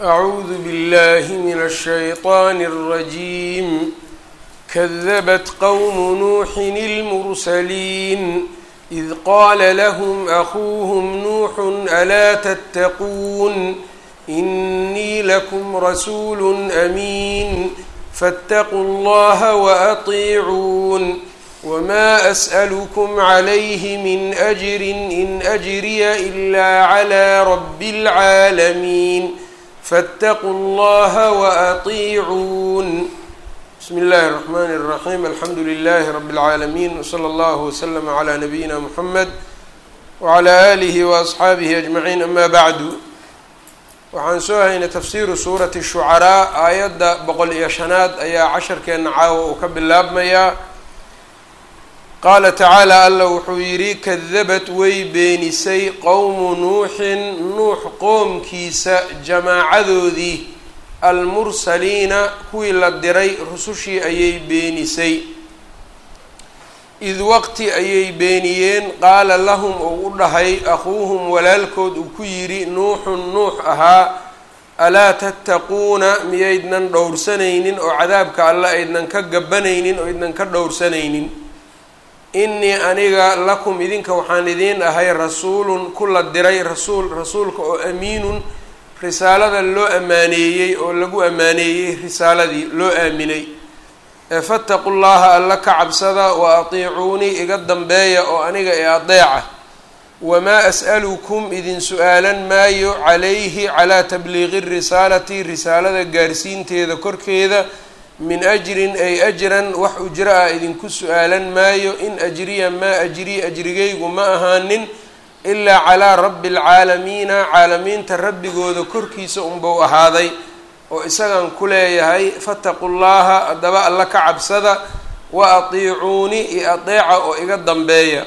أعوذ بالله من الشيطان الرجيم كذبت قوم نوح المرسلين إذ قال لهم أخوهم نوح ألا تتقون إني لكم رسول أمين فاتقوا الله وأطيعون وما أسألكم عليه من أجر إن أجري إلا على رب العالمين فاتقوا الله وأطيعون بسم الله الرحمن الرحيم الحمد لله رب العالمين وصلى الله وسلم على نبينا محمد وعلى آله وأصxaabihi أجمعين أما بعد waxaan soo haynay tafsiiru suurati الshucaraa aayadda boqol iyo shanaad ayaa casharkeena caawa uu ka bilaabmayaa qaala tacaala alla wuxuu yidhi kadabat way beenisay qowmu nuuxin nuux qoomkiisa jamaacadoodii almursaliina kuwii la diray rusushii ayay beenisay id waqti ayay beeniyeen qaala lahum uu u dhahay akhuuhum walaalkood uu ku yidhi nuuxun nuux ahaa alaa tattaquuna miyaydnan dhowrsanaynin oo cadaabka alle aydnan ka gabanaynin oo aydnan ka dhowrsanaynin innii aniga lakum idinka waxaan idiin ahay rasuulun ku la diray rasuul rasuulka oo amiinun risaalada loo ammaaneeyey oo lagu ammaaneeyey risaaladii loo aaminay fattaqu llaha alla ka cabsada wa atiicuunii iga dambeeya oo aniga ee adeeca wamaa as'alukum idin su-aalan maayo calayhi calaa tabliiqi risaalati risaalada gaarsiinteeda korkeeda min ajrin ay ajran wax ujro ah idinku su-aalan maayo in ajriya maa ajrii ajrigaygu ma ahaanin ilaa calaa rabbi alcaalamiina caalamiinta rabbigooda korkiisa unbau ahaaday oo isagan ku leeyahay fataqu llaha haddaba alla ka cabsada wa atiicuuni iyo adeeca oo iga dambeeya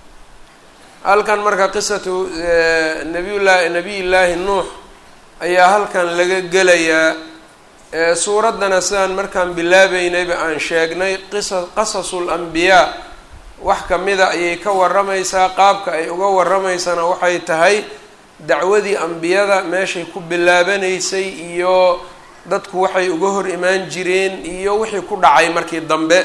halkan marka qisatu nabiyullahi nabiyillaahi nuux ayaa halkan laga gelayaa suuraddana sidaan markaan bilaabeynayba aan sheegnay qisa qasasul ambiyaa wax kamida ayay ka waramaysaa qaabka ay uga waramaysana waxay tahay dacwadii ambiyada meeshay ku bilaabanaysay iyo dadku waxay uga hor imaan jireen iyo wixii ku dhacay markii dambe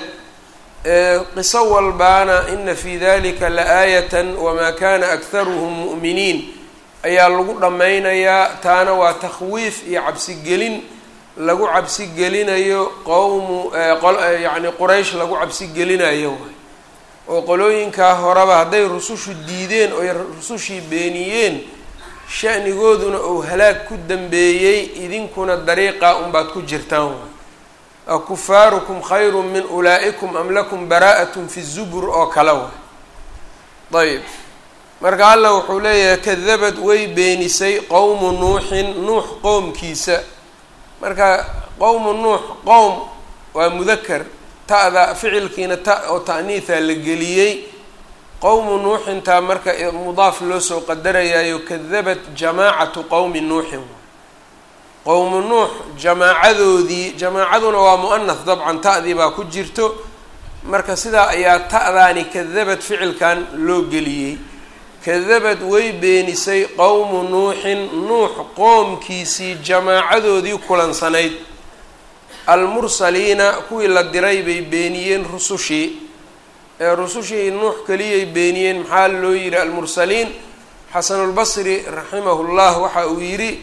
qiso walbaana ina fi dalika la-aayatan wamaa kana akharuhum mu'miniin ayaa lagu dhammaynayaa taana waa takhwiif iyo cabsigelin lagu cabsigelinayo qowmu yacni quraysh lagu cabsigelinayo waay oo qolooyinkaa horeba hadday rusushu diideen oy rusushii beeniyeen shanigooduna uu halaag ku dambeeyey idinkuna dariiqa unbaad ku jirtaan waay akufaarukum khayru min ulaa'ikum am lakum baraa'atun fi zubur oo kale waay ayb marka alla wuxuu leeyahay kadabad way beenisay qowmu nuuxin nuux qowmkiisa marka qowmu nuux qowm waa mudakar ta'da ficilkiina ta oo ta'niitha la geliyey qowmu nuuxintaa marka mudaaf loo soo qadarayaayo kadabat jamaacatu qowmi nuuxin qowmu nuux jamaacadoodii jamaacaduna waa mu-anath dabcan ta'dii baa ku jirto marka sidaa ayaa ta'daani kadabad ficilkan loo geliyey kadabad way beenisay qowmu nuuxin nuux qoomkiisii jamaacadoodii kulansanayd almursaliina kuwii la diray bay beeniyeen rusushii ee rusushii nuux keliyay beeniyeen maxaa loo yihi almursaliin xasanulbasri raximahullah waxa uu yidhi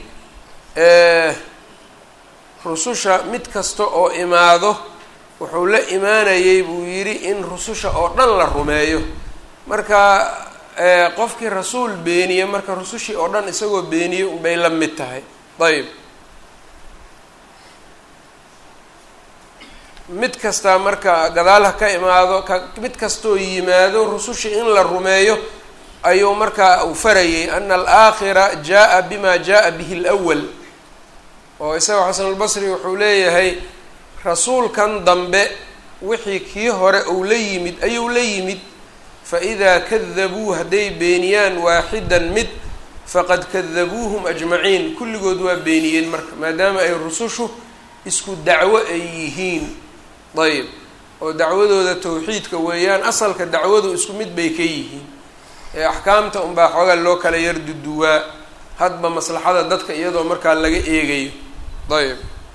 rususha mid kasta oo imaado wuxuu la imaanayay buu yidhi in rususha oo dhan la rumeeyo marka qofkii rasuul beeniye marka rusushii oo dhan isagoo beeniye unbay la mid tahay ayb mid kastaa marka gadaalha ka imaado ka mid kastoo yimaado rusushii in la rumeeyo ayuu markaa uu farayay ana alaakhira jaa bima jaa bihi lwal oo isaga xasanulbasri wuxuu leeyahay rasuulkan dambe wixii kii hore uu la yimid ayuu la yimid faidaa kadabuu hadday beeniyaan waaxidan mid faqad kadabuuhum ajmaciin kulligood waa beeniyeen marka maadaama ay rusushu isku dacwo ay yihiin ayb oo dacwadooda tawxiidka weeyaan asalka dacwadu isku mid bay ka yihiin ee axkaamta unbaa xoogaa loo kala yar duduwaa hadba maslaxada dadka iyadoo markaa laga eegayo ayb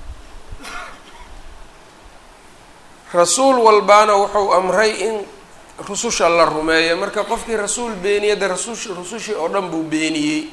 rasuul walbaana wuxuu amray in rususha la rumeeyo marka qofkii rasuul beeniya de rasush rusushii oo dhan buu beeniyey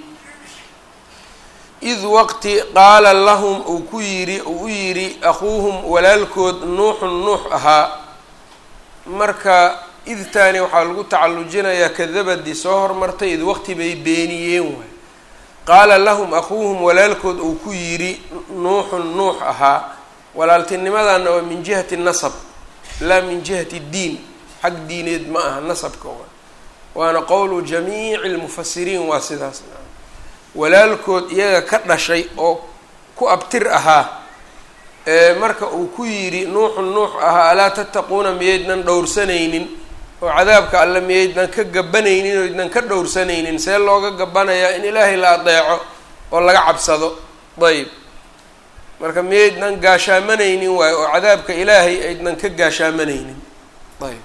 id waqti qaala lahum uu ku yidhi uu u yidhi akhuuhum walaalkood nuuxun nuux ahaa marka idtaani waxaa lagu tacallujinayaa kadabadii soo hormartay id waqti bay beeniyeen waay qaala lahum akhuuhum walaalkood uu ku yidhi nuuxun nuux ahaa walaaltinimadana waa min jihati nasab laa min jihati diin xag diineed ma aha nasabka wa waana qowlu jamiici lmufasiriin waa sidaas walaalkood iyaga ka dhashay oo ku abtir ahaa marka uu ku yidhi nuuxun nuux ahaa alaa tattaquuna miyaydnan dhowrsanaynin oo cadaabka alle miyaydnan ka gabanaynin oo ydnan ka dhowrsanaynin see looga gabanayaa in ilaahay la adeeco oo laga cabsado ayb marka miyaydnan gaashaamanaynin waayo oo cadaabka ilaahay aydnan ka gaashaamanaynin ayb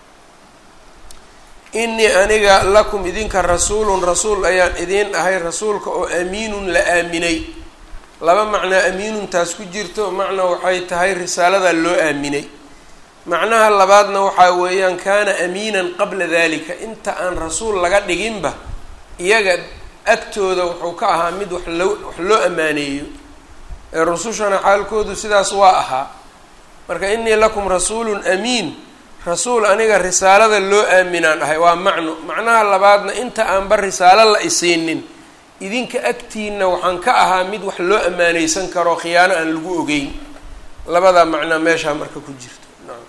inii aniga lakum idinka rasuulun rasuul ayaan idiin ahay rasuulka oo amiinun la aaminay laba macnaa amiinuntaas ku jirto macna waxay tahay risaalada loo aaminay macnaha labaadna waxaa weeyaan kaana amiinan qabla dalika inta aan rasuul laga dhiginba iyaga agtooda wuxuu ka ahaa mid wax loo wax loo ammaaneeyo ee rusushana xaalkoodu sidaas waa ahaa marka inii lakum rasuulun amiin rasuul aniga risaalada loo aaminaan ahay waa macno macnaha labaadna inta aanba risaalo la isiinin idinka agtiina waxaan ka ahaa mid wax loo ammaaneysan karo khiyaano aan lagu ogeyn labadaa macnaa meeshaa marka ku jirto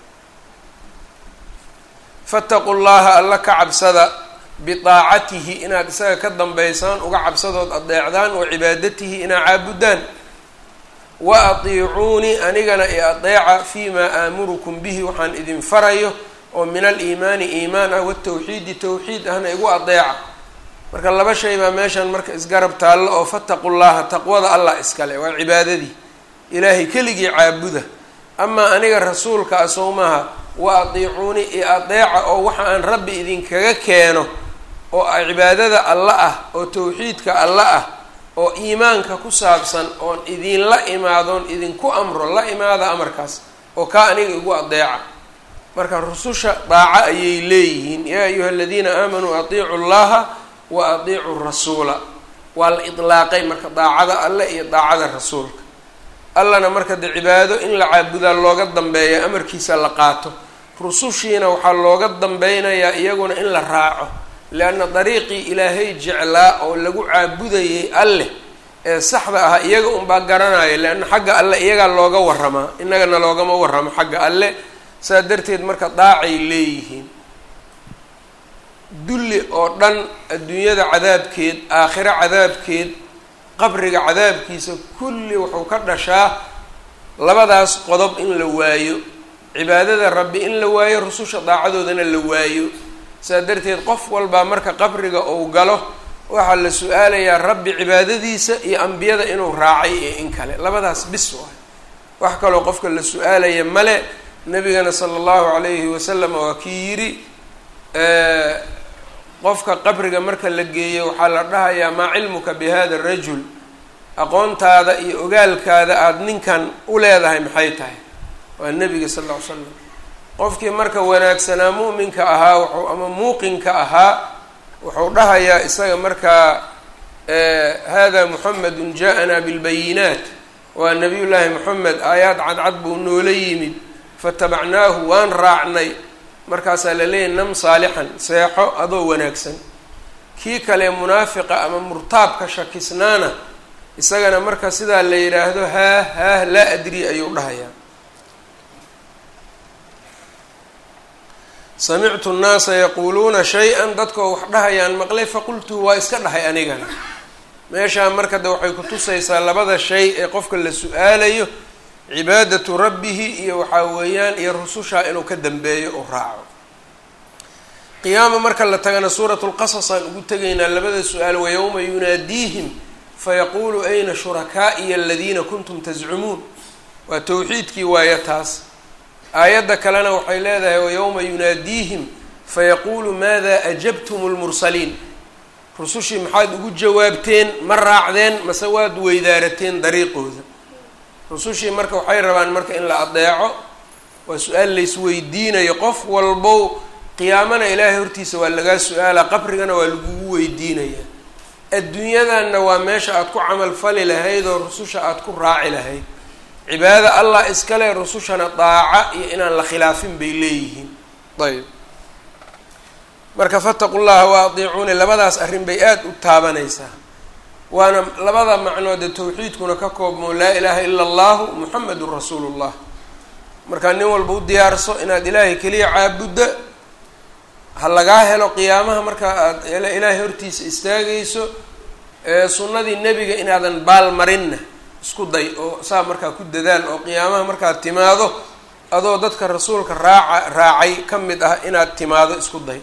fattaqu llaha alla ka cabsada bidaacatihi inaad isaga ka dambaysaan uga cabsadood adeecdaan wa cibaadatihi inaad caabudaan wa atiicuunii anigana i adeeca fii maa aamurukum bihi waxaan idin farayo oo min aliimaani iimaan ah watawxiidi tawxiid ahna igu adeeca marka laba shay baa meeshan marka isgarab taallo oo fataqu llaha taqwada allah iskale waa cibaadadii ilaahay keligii caabuda amaa aniga rasuulka ah sowmaha wa atiicuuni i adeeca oo waxa aan rabbi idinkaga keeno oo cibaadada alla ah oo tawxiidka alla ah oo iimaanka ku saabsan oon idinla imaadoon idinku amro la imaada amarkaas oo kaa aniga igu adeeca marka rususha daaco ayay leeyihiin yaa ayuha aladiina aamanuu atiicu llaha wa atiicu rasuula waa la idlaaqay marka daacada alle iyo daacada rasuulka allana marka de cibaado in la caabudaa looga dambeeya amarkiisa la qaato rusushiina waxaa looga dambeynayaa iyaguna in la raaco leanna dariiqii ilaahay jeclaa oo lagu caabudayay alleh ee saxda ah iyaga unbaa garanaya leanna xagga alle iyagaa looga waramaa innagana loogama waramo xagga alle saa darteed marka daacay leeyihiin dulli oo dhan adduunyada cadaabkeed aakhiro cadaabkeed qabriga cadaabkiisa kulli wuxuu ka dhashaa labadaas qodob in la waayo cibaadada rabbi in la waayo rususha daacadoodana la waayo saa darteed qof walbaa marka qabriga uu galo waxaa la su-aalayaa rabbi cibaadadiisa iyo ambiyada inuu raacay iyo in kale labadaas bis waay wax kaloo qofka la su-aalaya male nabigana sala allahu calayhi wasalam waa kii yidhi qofka qabriga marka la geeyo waxaa la dhahayaa maa cilmuka bi hada rajul aqoontaada iyo ogaalkaada aada ninkan u leedahay maxay tahay waa nebiga sal ll ly slam qofkii marka wanaagsanaa mu'minka ahaa wuxuu ama muuqinka ahaa wuxuu dhahayaa isaga markaa hada muxamedun ja'anaa bilbayinaat waa nabiy llaahi moxamed aayaad cadcad buu noola yimid fatabacnaahu waan raacnay markaasaa la leeyahy nam saalixan seexo adoo wanaagsan kii kale munaafiqa ama murtaabka shakisnaana isagana marka sidaa la yidhaahdo haah haah laa adri ayuu dhahayaa samictu nnaasa yaquuluuna shay-an dadkoo wax dhahayaan maqlay faqultuhu waa iska dhahay anigana meeshaa marka de waxay kutusaysaa labada shay ee qofka la su-aalayo cibaadatu rabbihi iyo waxaa weeyaan iyo rusushaa inuu ka dambeeyo oo raaco qiyaama marka la tagana suuratu lqasas aan ugu tegaynaa labada su-aal wayowma yunaadiihim fayaquulu ayna shurakaa'iya aladiina kuntum tascumuun waa towxiidkii waayo taas aayadda kalena waxay leedahay wayowma yunaadiihim fayaquulu maada ajabtum lmursaliin rusushii maxaad ugu jawaabteen ma raacdeen mase waad weydaarateen dariiqooda rusushii marka waxay rabaan marka in la adeeco waa su-aal laysweydiinayo qof walbow qiyaamana ilaahay hortiisa waa lagaa su-aala qabrigana waa lagugu weydiinayaa adduunyadanna waa meesha aada ku camal fali lahayd oo rususha aada ku raaci lahayd cibaada allah iskale rusushana daaca iyo inaan la khilaafin bay leeyihiin ayb marka fataqu llaha wa adiicuuni labadaas arrin bay aada u taabanaysaa waana labada macnoode tawxiidkuna ka koobmo laa ilaaha ila allahu muxamedun rasuulu llah markaa nin walba u diyaarso inaad ilaahay keliya caabudda ha lagaa helo qiyaamaha marka aad ilaahay hortiisa istaagayso sunnadii nebiga inaadan baal marinna isku day oo saa markaa ku dadaal oo qiyaamaha markaad timaado adoo dadka rasuulka raaca raacay ka mid ah inaad timaado isku day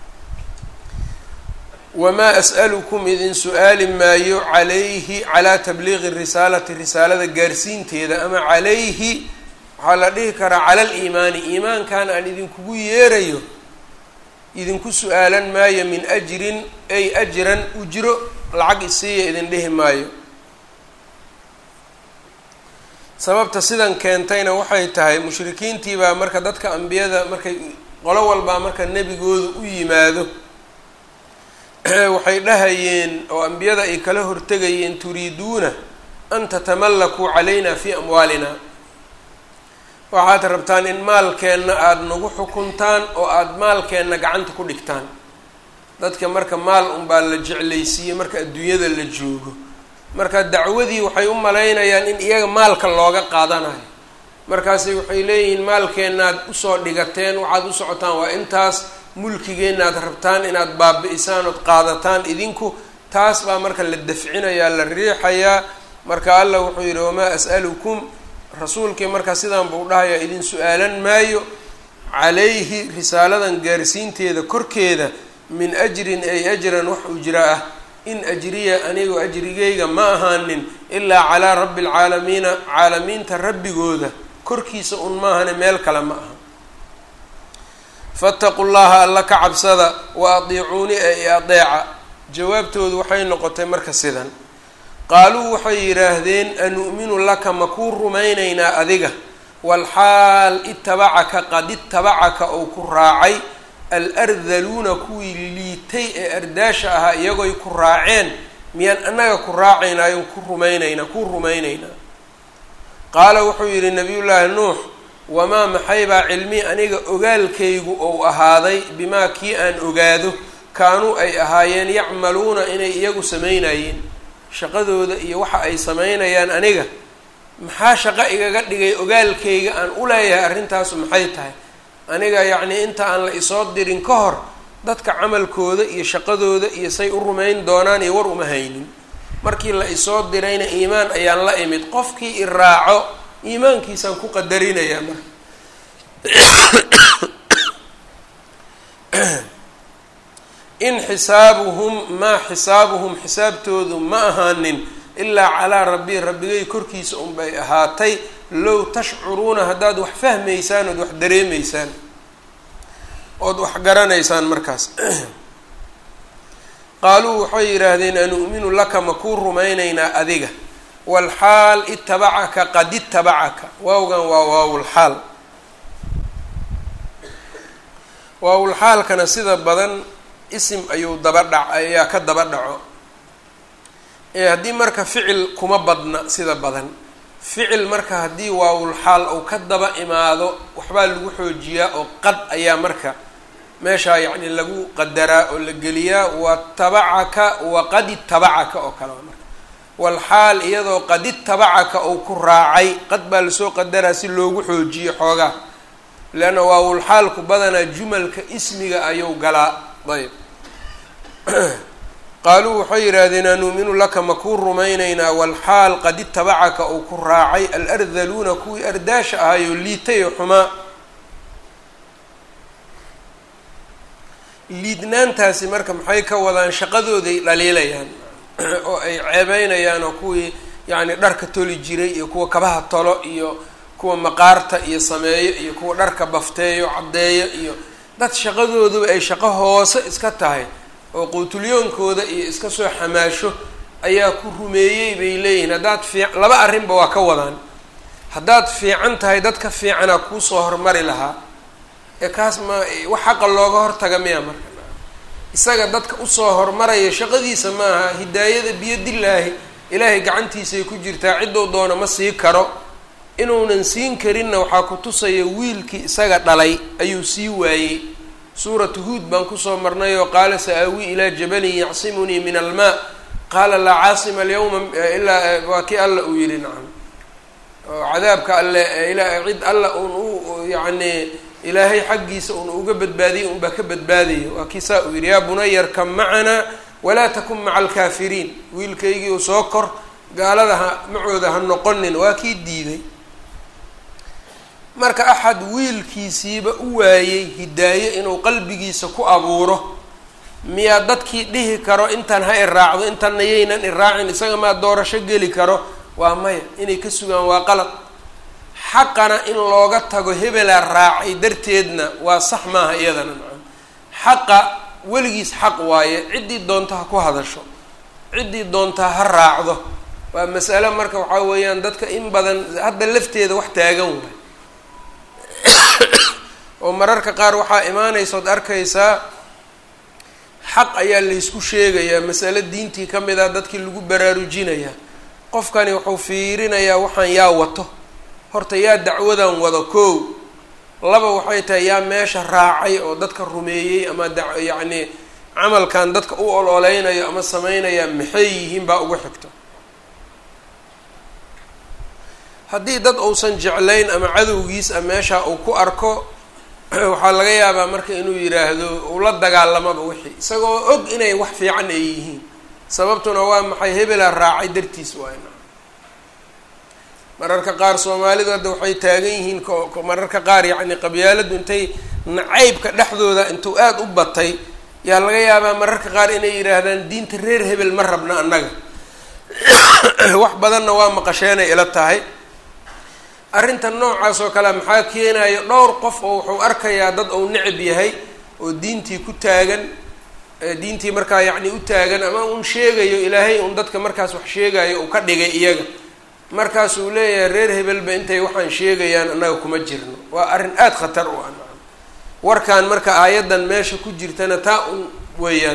wamaa as'alukum idin su-aali maayo calayhi calaa tabliiqi risaalati risaalada gaarsiinteeda ama calayhi waxaa la dhihi karaa cala aliimaani iimaankan aan idinkugu yeerayo idinku su-aalan maayo min ajrin ay ajran ujro lacag isiiya idin dhihi maayo sababta sidan keentayna waxay tahay mushrikiintii baa marka dadka ambiyada markay qolo walbaa marka nebigooda u yimaado waxay dhahayeen oo ambiyada ay kala hortegayeen turiiduuna an tatamallakuu calayna fii amwaalina waxaad rabtaan in maalkeenna aada nagu xukuntaan oo aada maalkeenna gacanta ku dhigtaan dadka marka maal unbaa la jeclaysiiyey marka adduunyada la joogo marka dacwadii waxay u malaynayaan in iyaga maalka looga qaadanayo markaasi waxay leeyihiin maalkeennaad usoo dhigateen waxaad u socotaan waa intaas mulkigeennaad rabtaan inaad baabi-isaan ood qaadataan idinku taas baa marka la dafcinayaa la riixayaa marka allah wuxuu yidhi wamaa as'alukum rasuulkii marka sidaan buu dhahayaa idin su-aalan maayo calayhi risaaladan gaarsiinteeda korkeeda min ajrin ay ajran wax ujra ah in ajriya anigu ajrigayga ma ahaanin ilaa calaa rabbi alcaalamiina caalamiinta rabbigooda korkiisa un maahane meel kale ma aha fattaqu llaha alla ka cabsada wa adiicuuni ee adeeca jawaabtoodu waxay noqotay marka sidan qaaluu waxay yidhaahdeen anu'minu laka ma kuu rumaynaynaa adiga walxaal itabacaka qad itabacaka ou ku raacay alardaluuna kuwii liitay ee ardaasha ahaa iyagoy ku raaceen miyaan annaga ku raacaynaayo ku rumaynaynaa kuu rumaynaynaa qaala wuxuu yidhi nabiyullaahi nuux wamaa maxaybaa cilmi aniga ogaalkaygu ou ahaaday bimaa kii aan ogaado kaanuu ay ahaayeen yacmaluuna inay iyagu samaynayeen shaqadooda iyo waxa ay samaynayaan aniga maxaa shaqo igaga dhigay ogaalkayga aan u leeyahay arrintaasu maxay tahay aniga yacnii inta aan la isoo dirin ka hor dadka camalkooda iyo shaqadooda iyo say u rumayn doonaan iyo war uma haynin markii la isoo dirayna iimaan ayaan la imid qofkii i raaco iimaankiisaan ku qadarinayaa marka in xisaabuhum maa xisaabuhum xisaabtoodu ma ahaanin ilaa calaa rabbi rabbigay korkiisa unbay ahaatay low tashcuruuna haddaad wax fahmaysaan ood wax dareemaysaan ood wax garanaysaan markaas qaaluu waxay yidhaahdeen anu'minu laka ma kuu rumaynaynaa adiga walxaal itabacaka qad itabacaka waawgan waa waawulxaal waawulxaalkana sida badan isim ayuu daba dhac ayaa ka daba dhaco ee haddii marka ficil kuma badna sida badan ficil marka haddii waawulxaal uu ka daba imaado waxbaa lagu xoojiyaa oo qad ayaa marka meeshaa yacni lagu qadaraa oo la geliyaa watabacaka waqad itabacaka oo kale marka walxaal iyadoo qad itabacaka uu ku raacay qad baa lasoo qadaraa si loogu xoojiyo xoogaa leanna waawulxaalku badanaa jumalka ismiga ayuu galaa ayb qaaluu waxay yidhaahdeen anuuminu laka ma kuu rumaynaynaa walxaal qad itabacaka uu ku raacay alardaluuna kuwii ardaasha ahayoo liitay oo xumaa liidnaantaasi marka maxay ka wadaan shaqadooday dhaliilayaan oo ay ceebeynayaan oo kuwii yacni dharka toli jiray iyo kuwa kabaha tolo iyo kuwa maqaarta iyo sameeyo iyo kuwa dharka bafteeyo caddeeyo iyo dad shaqadooduba ay shaqo hoose iska tahay oo quutulyoonkooda iyo iska soo xamaasho ayaa ku rumeeyey bay leeyihiin haddaad fiic laba arrinba waa ka wadaan haddaad fiican tahay dadka fiicanaa kuusoo hormari lahaa ee kaas ma wax xaqa looga hortaga miya marka isaga dadka usoo hormaraya shaqadiisa maaha hidaayada biyadillaahi ilaahay gacantiisay ku jirtaa cidduu doono ma sii karo inuunan siin karinna waxaa ku tusaya wiilkii isaga dhalay ayuu sii waayey suuratu huud baan kusoo marnay oo qaala sa-aawi ilaa jabalin yacsimunii min almaa qaala laa caasima alyawma ilaa waa kii alla uu yihi nacam oo cadaabka alle ilaa cid alla uun u yacni ilaahay xaggiisa uun uga badbaadiyay unbaa ka badbaadaya waa kii saa uu yidhi yaa bunayarkam macanaa walaa takun maca alkaafiriin wiilkaygii uu soo kor gaalada ha macooda ha noqonin waa kii diiday marka axad wiilkiisiiba u waayey hidaaye inuu qalbigiisa ku abuuro miyaa dadkii dhihi karo intan ha iraacdo intanna yaynan iraacin isaga maa doorasho geli karo waa maya inay ka sugaan waa qalad xaqana in looga tago hebelaa raacay darteedna waa sax maaha iyadana macam xaqa weligiis xaq waaye ciddii doonta ha ku hadasho ciddii doontaa ha raacdo waa masale marka waxaa weeyaan dadka in badan hadda lafteeda wax taagan waay oo mararka qaar waxaa imaanaysa ood arkaysaa xaq ayaa laysku sheegayaa masale diintii ka mid ah dadkii lagu baraarujinayaa qofkani wuxuu fiirinayaa waxaan yaa wato horta yaa dacwadan wado kow laba waxay tahay yaa meesha raacay oo dadka rumeeyey ama da yacni camalkan dadka u ololeynayo ama sameynaya maxay yihiin baa ugu xigto haddii dad uusan jeclayn ama cadowgiis a meesha uu ku arko waxaa laga yaabaa marka inuu yidhaahdo uu la dagaalamaba wixii isagoo og inay wax fiican ay yihiin sababtuna waa maxay hebelaa raacay dartiis waayna mararka qaar soomaalidu hadda waxay taagan yihiin ko mararka qaar yacni qabyaaladu intay nacaybka dhexdooda intuu aada u batay yaa laga yaabaa mararka qaar inay yidhaahdaan diinta reer hebel ma rabna annaga wax badanna waa maqasheenay ila tahay arrintan noocaas oo kale maxaa keenayo dhowr qof oo wuxuu arkayaa dad uu necab yahay oo diintii ku taagan diintii markaa yacni u taagan ama un sheegayo ilaahay un dadka markaas wax sheegayo uu ka dhigay iyaga markaasuu leeyahay reer hebelba intay waxaan sheegayaan annaga kuma jirno waa arrin aada khatar u ah warkan marka aayaddan meesha ku jirtana taa un weeyaan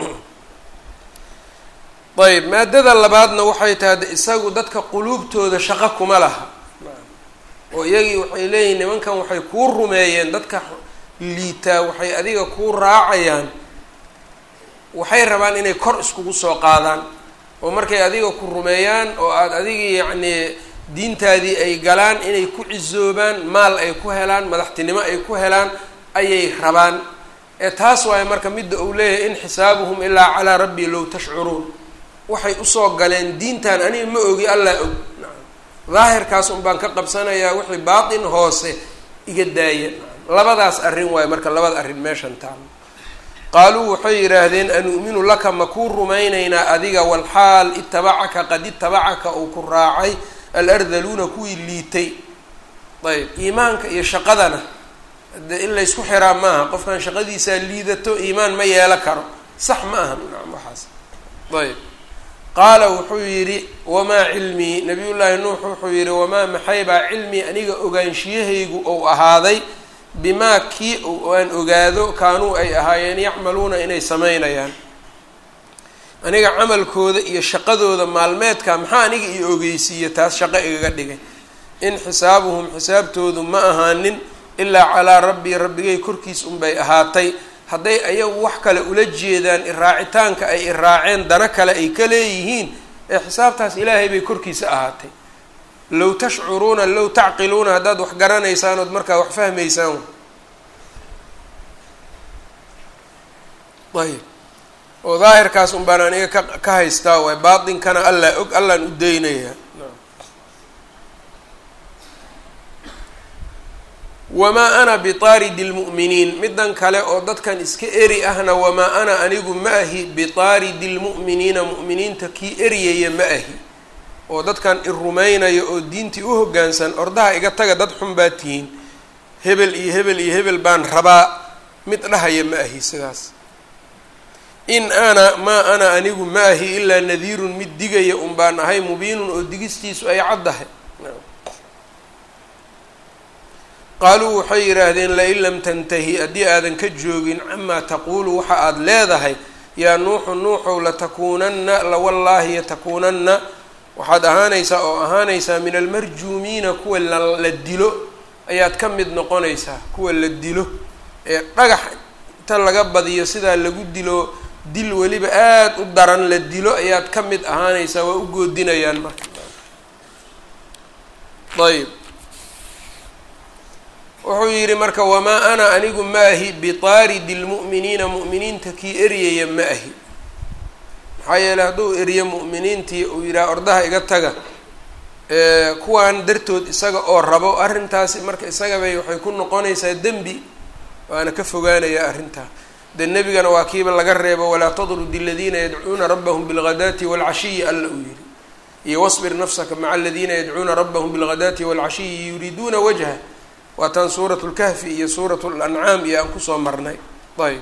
ayb maadada labaadna waxay tahay de isagu dadka quluubtooda shaqo kuma laha oo iyagii waxay leeyihin nimankan waxay kuu rumeeyeen dadka liitaa waxay adiga kuu raacayaan waxay rabaan inay kor iskugu soo qaadaan oo markay adiga ku rumeeyaan oo aada adigii yacnii diintaadii ay galaan inay ku cisoobaan maal ay ku helaan madaxtinimo ay ku helaan ayay rabaan ee taas waayo marka midda uu leeyahay in xisaabuhum ilaa calaa rabbii low tashcuruun waxay usoo galeen diintan aniga ma ogi allaa og daahirkaas un baan ka qabsanayaa wixii baatin hoose iga daaya labadaas arrin waayo marka labada arrin meeshan taalo qaaluu waxay yidhaahdeen anu'minu laka ma kuu rumaynaynaa adiga walxaal itabacaka qad itabacaka uu ku raacay alardaluuna kuwii liitay ayb iimaanka iyo shaqadana de in laysku xiraa maaha qofkan shaqadiisaa liidato iimaan ma yeelo karo sax ma aha nacam waxaas ayb qaala wuxuu yidhi wamaa cilmii nabiyullaahi nuux wuxuu yidhi wamaa maxaybaa cilmii aniga ogaanshiyahaygu ou ahaaday bimaa kii aan ogaado kaanuu ay ahaayeen yacmaluuna inay sameynayaan aniga camalkooda iyo shaqadooda maalmeedka maxaa aniga io ogeysiiya taas shaqo igaga dhigay in xisaabuhum xisaabtoodu ma ahaanin ilaa calaa rabbii rabbigay korkiis unbay ahaatay hadday ayagu wax kale ula jeedaan iraacitaanka ay iraaceen dana kale ay ka leeyihiin ee xisaabtaas ilaahay bay korkiisa ahaatay low tashcuruuna low tacqiluuna haddaad wax garanaysaan ood markaa wax fahmaysaan ayb oo daahirkaas un baan aniga ka ka haystaa waay baatinkana allaa og allaan u daynayaa wamaa ana biaaridi lmu'miniin midan kale oo dadkan iska eri ahna wamaa ana anigu ma ahi biaaridi lmu'miniina mu'miniinta kii eryaya ma ahi oo dadkan i rumaynaya oo diintii u hoggaansan ordaha iga taga dad xun baa tihiin hebel iyo hebel iyo hebel baan rabaa mid dhahaya ma ahi sidaas in ana maa ana anigu ma ahi ilaa nadiirun mid digaya un baan ahay mubiinun oo digistiisu ay caddahay qaaluu waxay yidhaahdeen lain lam tantahi haddii aadan ka joogin camaa taquulu waxa aada leedahay yaa nuuxu nuuxow latakuunanna lawallaahi yatakuunanna waxaad ahaanaysaa oo ahaanaysaa min almarjuumiina kuwa la dilo ayaad ka mid noqonaysaa kuwa la dilo ee dhagax inta laga badiyo sidaa lagu dilo dil weliba aada u daran la dilo ayaad ka mid ahaanaysaa waa u goodinayaan marka ayb wuxuu yidhi marka wamaa ana anigu ma ahi bitaaridi lmu'miniina mu'miniinta kii eryaya ma ahi maxaa yeeley hadduu eriyo mu'miniintii uu yidhaha ordaha iga taga kuwaan dartood isaga oo rabo arrintaasi marka isagabay waxay ku noqonaysaa dembi waana ka fogaanayaa arrintaa dee nebigana waa kiiba laga reebo walaa tadrudi aladiina yadcuuna rabbahum bilghadaati waalcashiyi alla uu yihi iyo wasbir nafsaka maca aladiina yadcuuna rabbahum bilghadaati waalcashiyi yuriiduuna wajha waa taan suurat lkahfi iyo suurat lancaam iyo aan kusoo marnay ayb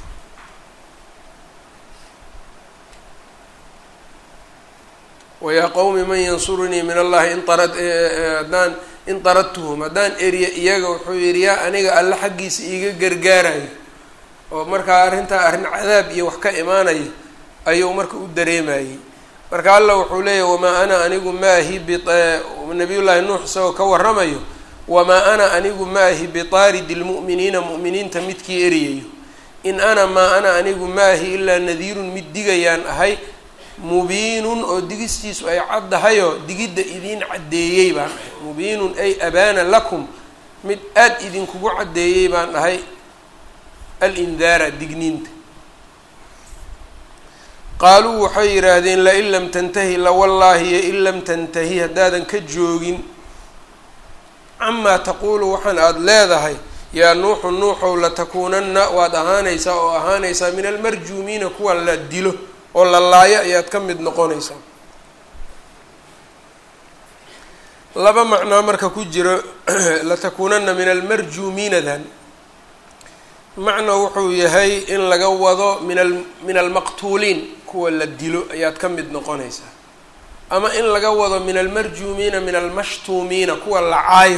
wayaa qowmi man yansurunii min allahi in arad haddaan in taradtuhum haddaan eriya iyaga wuxuu yidhi yaa aniga alle xaggiisa iiga gargaarayo oo markaa arrintaa arrin cadaab iyo wax ka imaanaya ayuu marka u dareemayey marka alla wuxuu leeyahy wamaa ana anigu maahi nabiyullaahi nuux isagoo ka warramayo wamaa ana anigu maahi bitaaridi lmu'miniina mu'miniinta midkii eriyayo in ana maa ana anigu maahi ilaa nadiirun mid digayaan ahay mubiinun oo digistiisu ay caddahayoo digidda idiin caddeeyey baan ahay mubiinun ay abaana lakum mid aada idinkugu caddeeyey baan ahay alindaara digniinta qaaluu waxay yidhaahdeen lain lam tantahi lawallaahi yo in lam tantahi haddaadan ka joogin camaa taquulu waxaan aada leedahay yaa nuuxu nuuxow latakuunanna waad ahaanaysaa oo ahaanaysaa min almarjuumiina kuwa la dilo oo la laayo ayaad ka mid noqonaysaa laba macnaa marka ku jiro latakuunana min almarjuumiinadan macna wuxuu yahay in laga wado min a min almaqtuuliin kuwa la dilo ayaad ka mid noqonaysaa ama in laga wado min almarjuumiina min almashtuumiina kuwa la caayo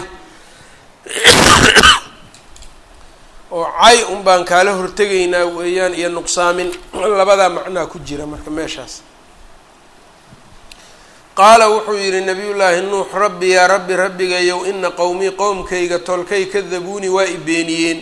oo cay un baan kaala hortegaynaa weeyaan iyo nuqsaamin labadaa macnaa ku jira marka meeshaas qaala wuxuu yidhi nabiyullaahi nuux rabbi yaa rabbi rabbigayow ina qowmii qowmkayga tolkay kadabuuni waa i beeniyeen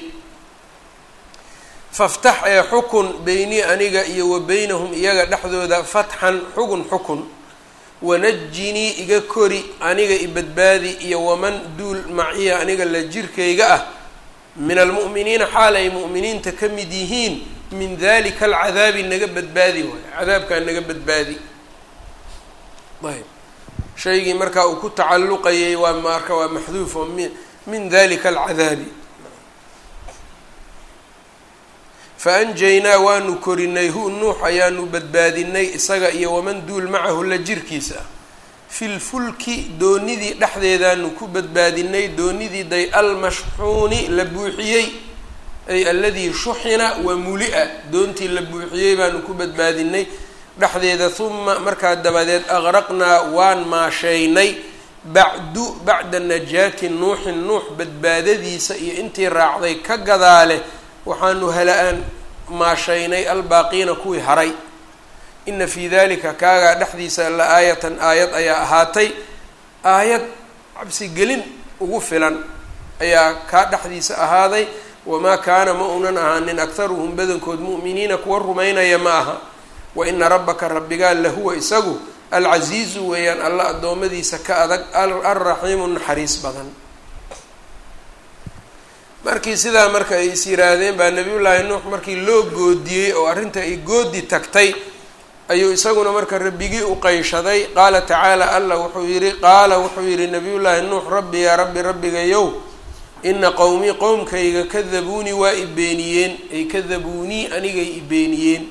faftax ee xukun beynii aniga iyo wa beynahum iyaga dhexdooda fatxan xugun xukun wanajinii iga kori aniga i badbaadi iyo waman duul maciya aniga la jirkayga ah min almu'miniina xaal ay mu'miniinta ka mid yihiin min dalika alcadaabi naga badbaadi waayo cadaabkaa naga badbaadi ayb shaygii markaa uu ku tacalluqayay waa marka waa maxduuf oo mi min dalika alcadaabi faanjaynaa waanu korinay hu nuux ayaanu badbaadinay isaga iyo waman duul macahu la jirkiisa ah filfulki doonidii dhexdeedaanu ku badbaadinay doonidii day almashxuuni la buuxiyey ay aladii shuxina wa muli-a doontii la buuxiyey baanu ku badbaadinay dhexdeeda huma markaa dabadeed aqraqnaa waan maasheynay bacdu bacda najaati nuuxin nuux badbaadadiisa iyo intii raacday ka gadaale waxaanu hala-aan maashaynay albaaqiina kuwii haray ina fii dalika kaagaa dhexdiisa la aayatan aayad ayaa ahaatay aayad cabsigelin ugu filan ayaa kaa dhexdiisa ahaaday wamaa kaana ma unan ahaanin akharuhum badankood mu'miniina kuwa rumaynaya ma aha wa ina rabbaka rabbigaa lahuwa isagu alcasiizu weeyaan alla addoommadiisa ka adag alraxiimu naxariis badan markii sidaa marka ay is yiraahdeen baa nabiyullaahi nuux markii loo goodiyey oo arrinta ay goodi tagtay ayuu isaguna marka rabbigii u qayshaday qaala tacaala allah wuxuu yihi qaala wuxuu yihi nabiyullaahi nuux rabbi yaa rabbi rabbigayow ina qowmii qowmkayga kadabuunii waa i beeniyeen ay kadabuunii anigay i beeniyeen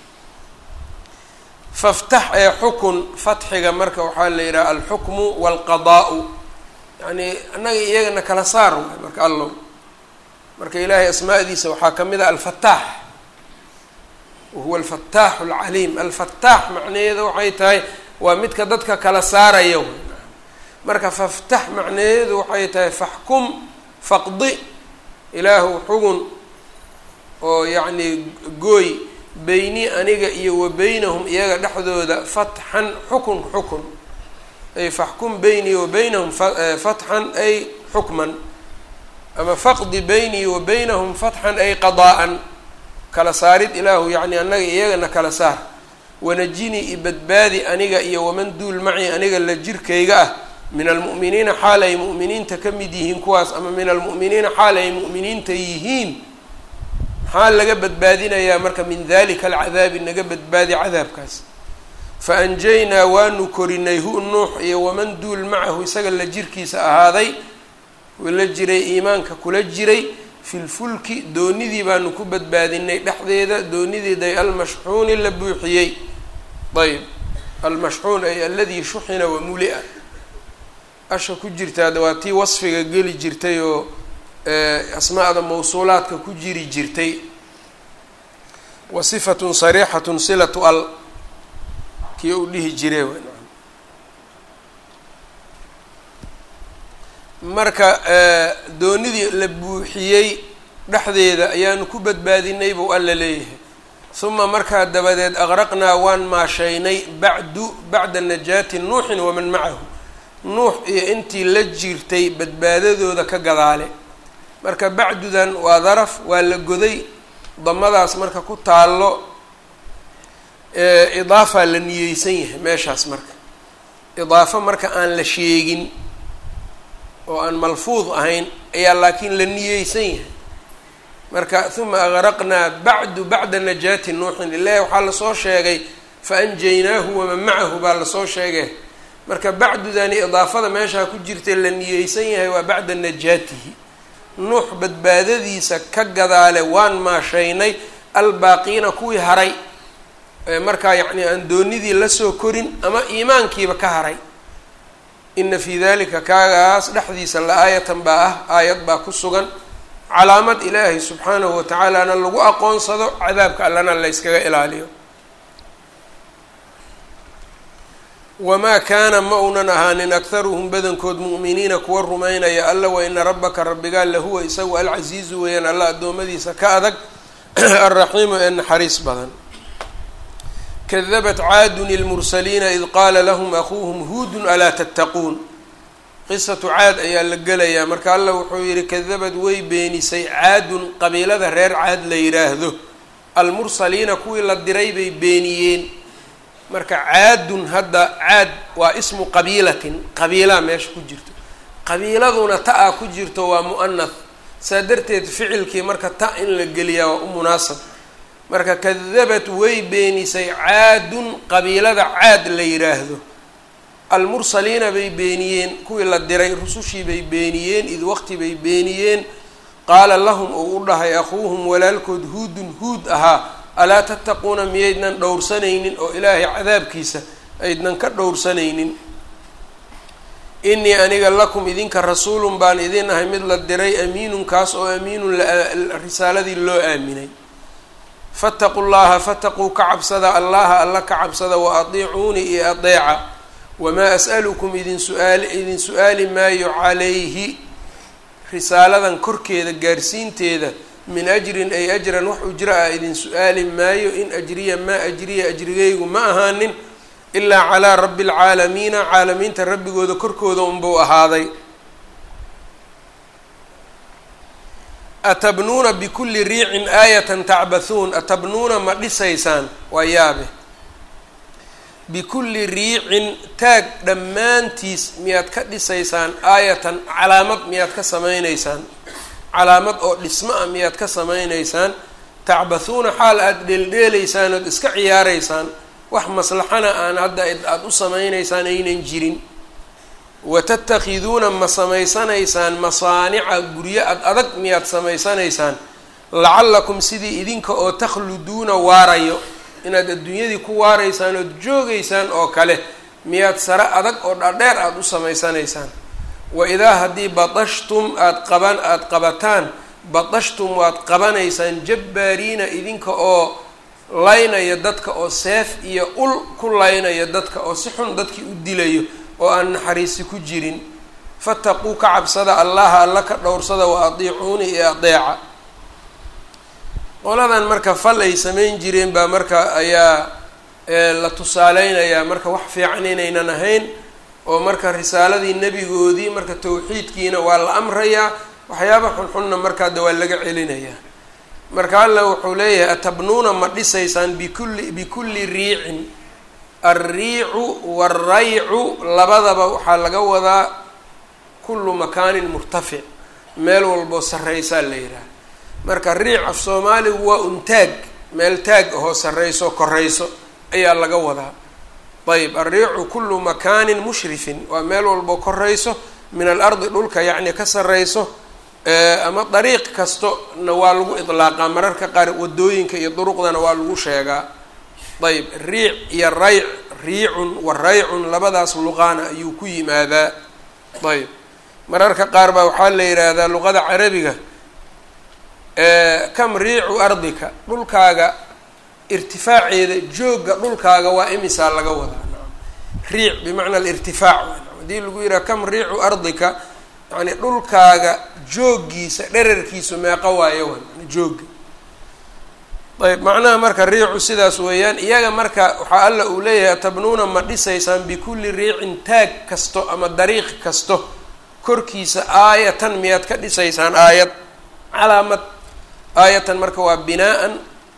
faftax ee xukun fatxiga marka waxaa la yidhaha alxukmu waalqadaa'u yacnii annaga iyagana kala saar waay marka allow marka ilaahay asmaadiisa waxaa ka mid ah alfataax wahuwa alfataaxu alcaliim alfataax macnaheeda waxay tahay waa midka dadka kala saaraya marka faftax macnaheedu waxay tahay faxkum faqdi ilaahu xugun oo yacnii gooy beyni aniga iyo wa beynahum iyaga dhexdooda fatxan xukun xukun ay faxkum beynii wa beynahum fatxan ay xukman ama faqdi beynii wa beynahum fatxan ay qadaa-an kala saarid ilaahu yacni annaga iyagana kala saar wanajinii i badbaadi aniga iyo waman duul maci aniga la jirkayga ah min almu'miniina xaal ay mu'miniinta ka mid yihiin kuwaas ama min almu'miniina xaal ay mu'miniinta yihiin maxaa laga badbaadinayaa marka min dalika alcadaabi naga badbaadi cadaabkaas fa anjaynaa waanu korinay hu nuux iyo waman duul macahu isaga la jirkiisa ahaaday la jiray iimaanka kula jiray filfulki doonidii baanu ku badbaadinay dhexdeeda doonideeday almashxuuni la buuxiyey ayb almashxuun ay aladii shuxina wamulia asha ku jirtaa waa tii wasfiga geli jirtay oo asmaa'da mawsuulaadka ku jiri jirtay wa sifatun sariixatun silatu al kii uu dhihi jire marka doonidii la buuxiyey dhexdeeda ayaanu ku badbaadinay buu alla leeyahay uma markaa dabadeed aqraqnaa waan maashaynay bacdu bacda najaati nuuxin waman macahu nuux iyo intii la jirtay badbaadadooda ka gadaale marka bacdudan waa daraf waa la goday damadaas marka ku taallo idaafaa la niyeysan yahay meeshaas marka idaafo marka aan la sheegin oo aan malfuud ahayn ayaa laakiin la niyeysan yahay marka uma agraqnaa bacdu bacda najaati nuuxin ilahi waxaa lasoo sheegay fa anjaynaahu waman macahu baa lasoo sheegay marka bacdudani idaafada meeshaa ku jirtay la niyeysan yahay waa bacda najaatihi nuux badbaadadiisa ka gadaale waan maashaynay albaaqiina kuwii haray markaa yacni aan doonidii lasoo korin ama iimaankiiba ka haray ina fii dalika kaagaas dhexdiisa la-aayatan baa ah aayad baa ku sugan calaamad ilaahay subxaanahu watacaalana lagu aqoonsado cadaabka allana la yskaga ilaaliyo wamaa kaana ma uunan ahaanin akharuhum badankood mu'miniina kuwa rumaynaya alla wa ina rabbaka rabbigaa lahuwa isagu alcasiizu weeyaan alla addoommadiisa ka adag alraxiimu ee naxariis badan kadabat caadun ilmursaliina id qaala lahum akuuhum huudun alaa tattaquun qisatu caad ayaa la gelayaa marka alla wuxuu yihi kadabad way beenisay caadun qabiilada reer caad la yidhaahdo almursaliina kuwii la diray bay beeniyeen marka caadun hadda caad waa ismu qabiilatin qabiilaa meesha ku jirto qabiiladuna ta-a ku jirto waa mu'anath saa darteed ficilkii marka ta in la geliyaa waa u munaasab marka kadabat way beenisay caadun qabiilada caad la yidhaahdo almursaliina bay beeniyeen kuwii la diray rusushii bay beeniyeen id waqti bay beeniyeen qaala lahum uu u dhahay akhuuhum walaalkood huudun huud ahaa alaa tattaquuna miyaydnan dhowrsanaynin oo ilaahay cadaabkiisa aydnan ka dhowrsanaynin inii aniga lakum idinka rasuulun baan idin ahay mid la diray amiinun kaas oo amiinun risaaladii loo aaminay fataquu llaha fataquu ka cabsada allaha alla ka cabsada wa adiicuunii iyo adeeca wamaa as'alukum idin suaali idin su-aali maayo calayhi risaaladan korkeeda gaarsiinteeda min ajrin ay ajran wax ujra ah idin su-aali maayo in ajriya maa ajriya ajrigaygu ma ahaanin ilaa calaa rabbi alcaalamiina caalamiinta rabbigooda korkooda unbuu ahaaday atabnuuna bikulli riicin aayatan tacbathuun atabnuuna ma dhisaysaan waa yaabe bikulli riicin taag dhammaantiis miyaad ka dhisaysaan aayatan calaamad miyaad ka samaynaysaan calaamad oo dhismo ah miyaad ka samaynaysaan tacbathuuna xaal aada dheeldheelaysaan ood iska ciyaaraysaan wax maslaxana aan hadda aada u samaynaysaan aynan jirin watattakhiduuna ma samaysanaysaan masaanica guryo ad adag miyaad samaysanaysaan lacallakum sidii idinka oo takhluduuna waarayo inaad adduunyadii ku waaraysaan ood joogaysaan oo kale miyaad sare adag oo dhadheer aada u samaysanaysaan wa idaa haddii badashtum aada qaban aada qabataan badashtum waad qabanaysaan jabbaariina idinka oo laynaya dadka oo seef iyo ul ku laynaya dadka oo si xun dadkii u dilayo oo aan naxariisi ku jirin fataquu ka cabsada allaha alla ka dhowrsada wa adiicuuni iyo adeeca qoladan marka fal ay samayn jireen baa marka ayaa la tusaaleynayaa marka wax fiican inaynan ahayn oo marka risaaladii nebigoodii marka tawxiidkiina waa la amrayaa waxyaaba xunxunna markaa de waa laga celinayaa marka alla wuxuu leeyahay atabnuuna ma dhisaysaan bikulli bikulli riicin alriicu waalraycu labadaba waxaa laga wadaa kullu makaanin murtafic meel walboo sarreysaa la yidhaha marka riic af soomaaligu waa un taag meel taag ahoo sarreyso korayso ayaa laga wadaa ayb alriicu kullu makaanin mushrifin waa meel walboo korayso min alardi dhulka yacni ka sarreyso ama dariiq kastona waa lagu idlaaqaa mararka qaar wadooyinka iyo duruqdana waa lagu sheegaa ayb riic iyo rayc riicun wa raycun labadaas luqaana ayuu ku yimaadaa ayb mararka qaar baa waxaa la yidhaahdaa luqada carabiga kam riicu ardika dhulkaaga irtifaaceeda joogga dhulkaaga waa imisaa laga wadaa riic bimacna alirtifaac haddii lagu yidhaha kam riicu ardika yani dhulkaaga jooggiisa dherarkiisu meeqa waayo wan joogga ayb macnaha marka riicu sidaas weeyaan iyaga marka waxaa alla uu leeyahay atabnuuna ma dhisaysaan bikulli riicin taag kasto ama dariiq kasto korkiisa aayatan miyaad ka dhisaysaan aayad calaamad aayatan marka waa binaa-an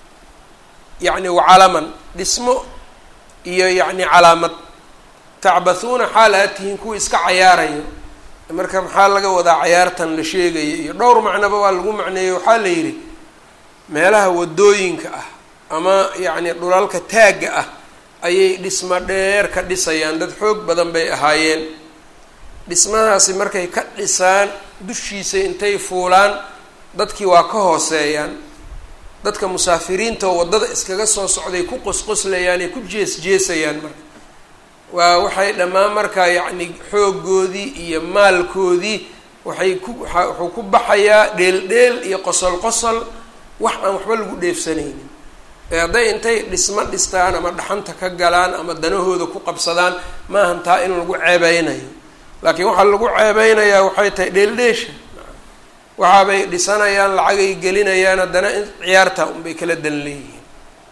yacni wacalaman dhismo iyo yacni calaamad tacbathuuna xaal aad tihiin kuwa iska cayaarayo marka maxaa laga wadaa cayaartan la sheegaya iyo dhowr macnoba waa lagu macneeyey waxaa la yidhi meelaha wadooyinka ah ama yacni dhulalka taagga ah ayay dhismo dheer ka dhisayaan dad xoog badan bay ahaayeen dhismahaasi markay ka dhisaan dushiisa intay fuulaan dadkii waa ka hooseeyaan dadka musaafiriinta oo waddada iskaga soo socday ku qosqoslayaan ay ku jees jeesayaan marka waa waxay dhammaan markaa yacni xooggoodii iyo maalkoodii waxay ku wuxuu ku baxayaa dheel-dheel iyo qosol qosol wax aan waxba lagu dheefsanaynin ee hadday intay dhismo dhistaan ama dhaxanta ka galaan ama danahooda ku qabsadaan maahan taa in lagu ceebeynayo laakiin waxaa lagu ceebeynayaa waxay tahay dheeldheesha waxaabay dhisanayaan lacagay gelinayaan haddana in ciyaarta unbay kala dan leeyihiin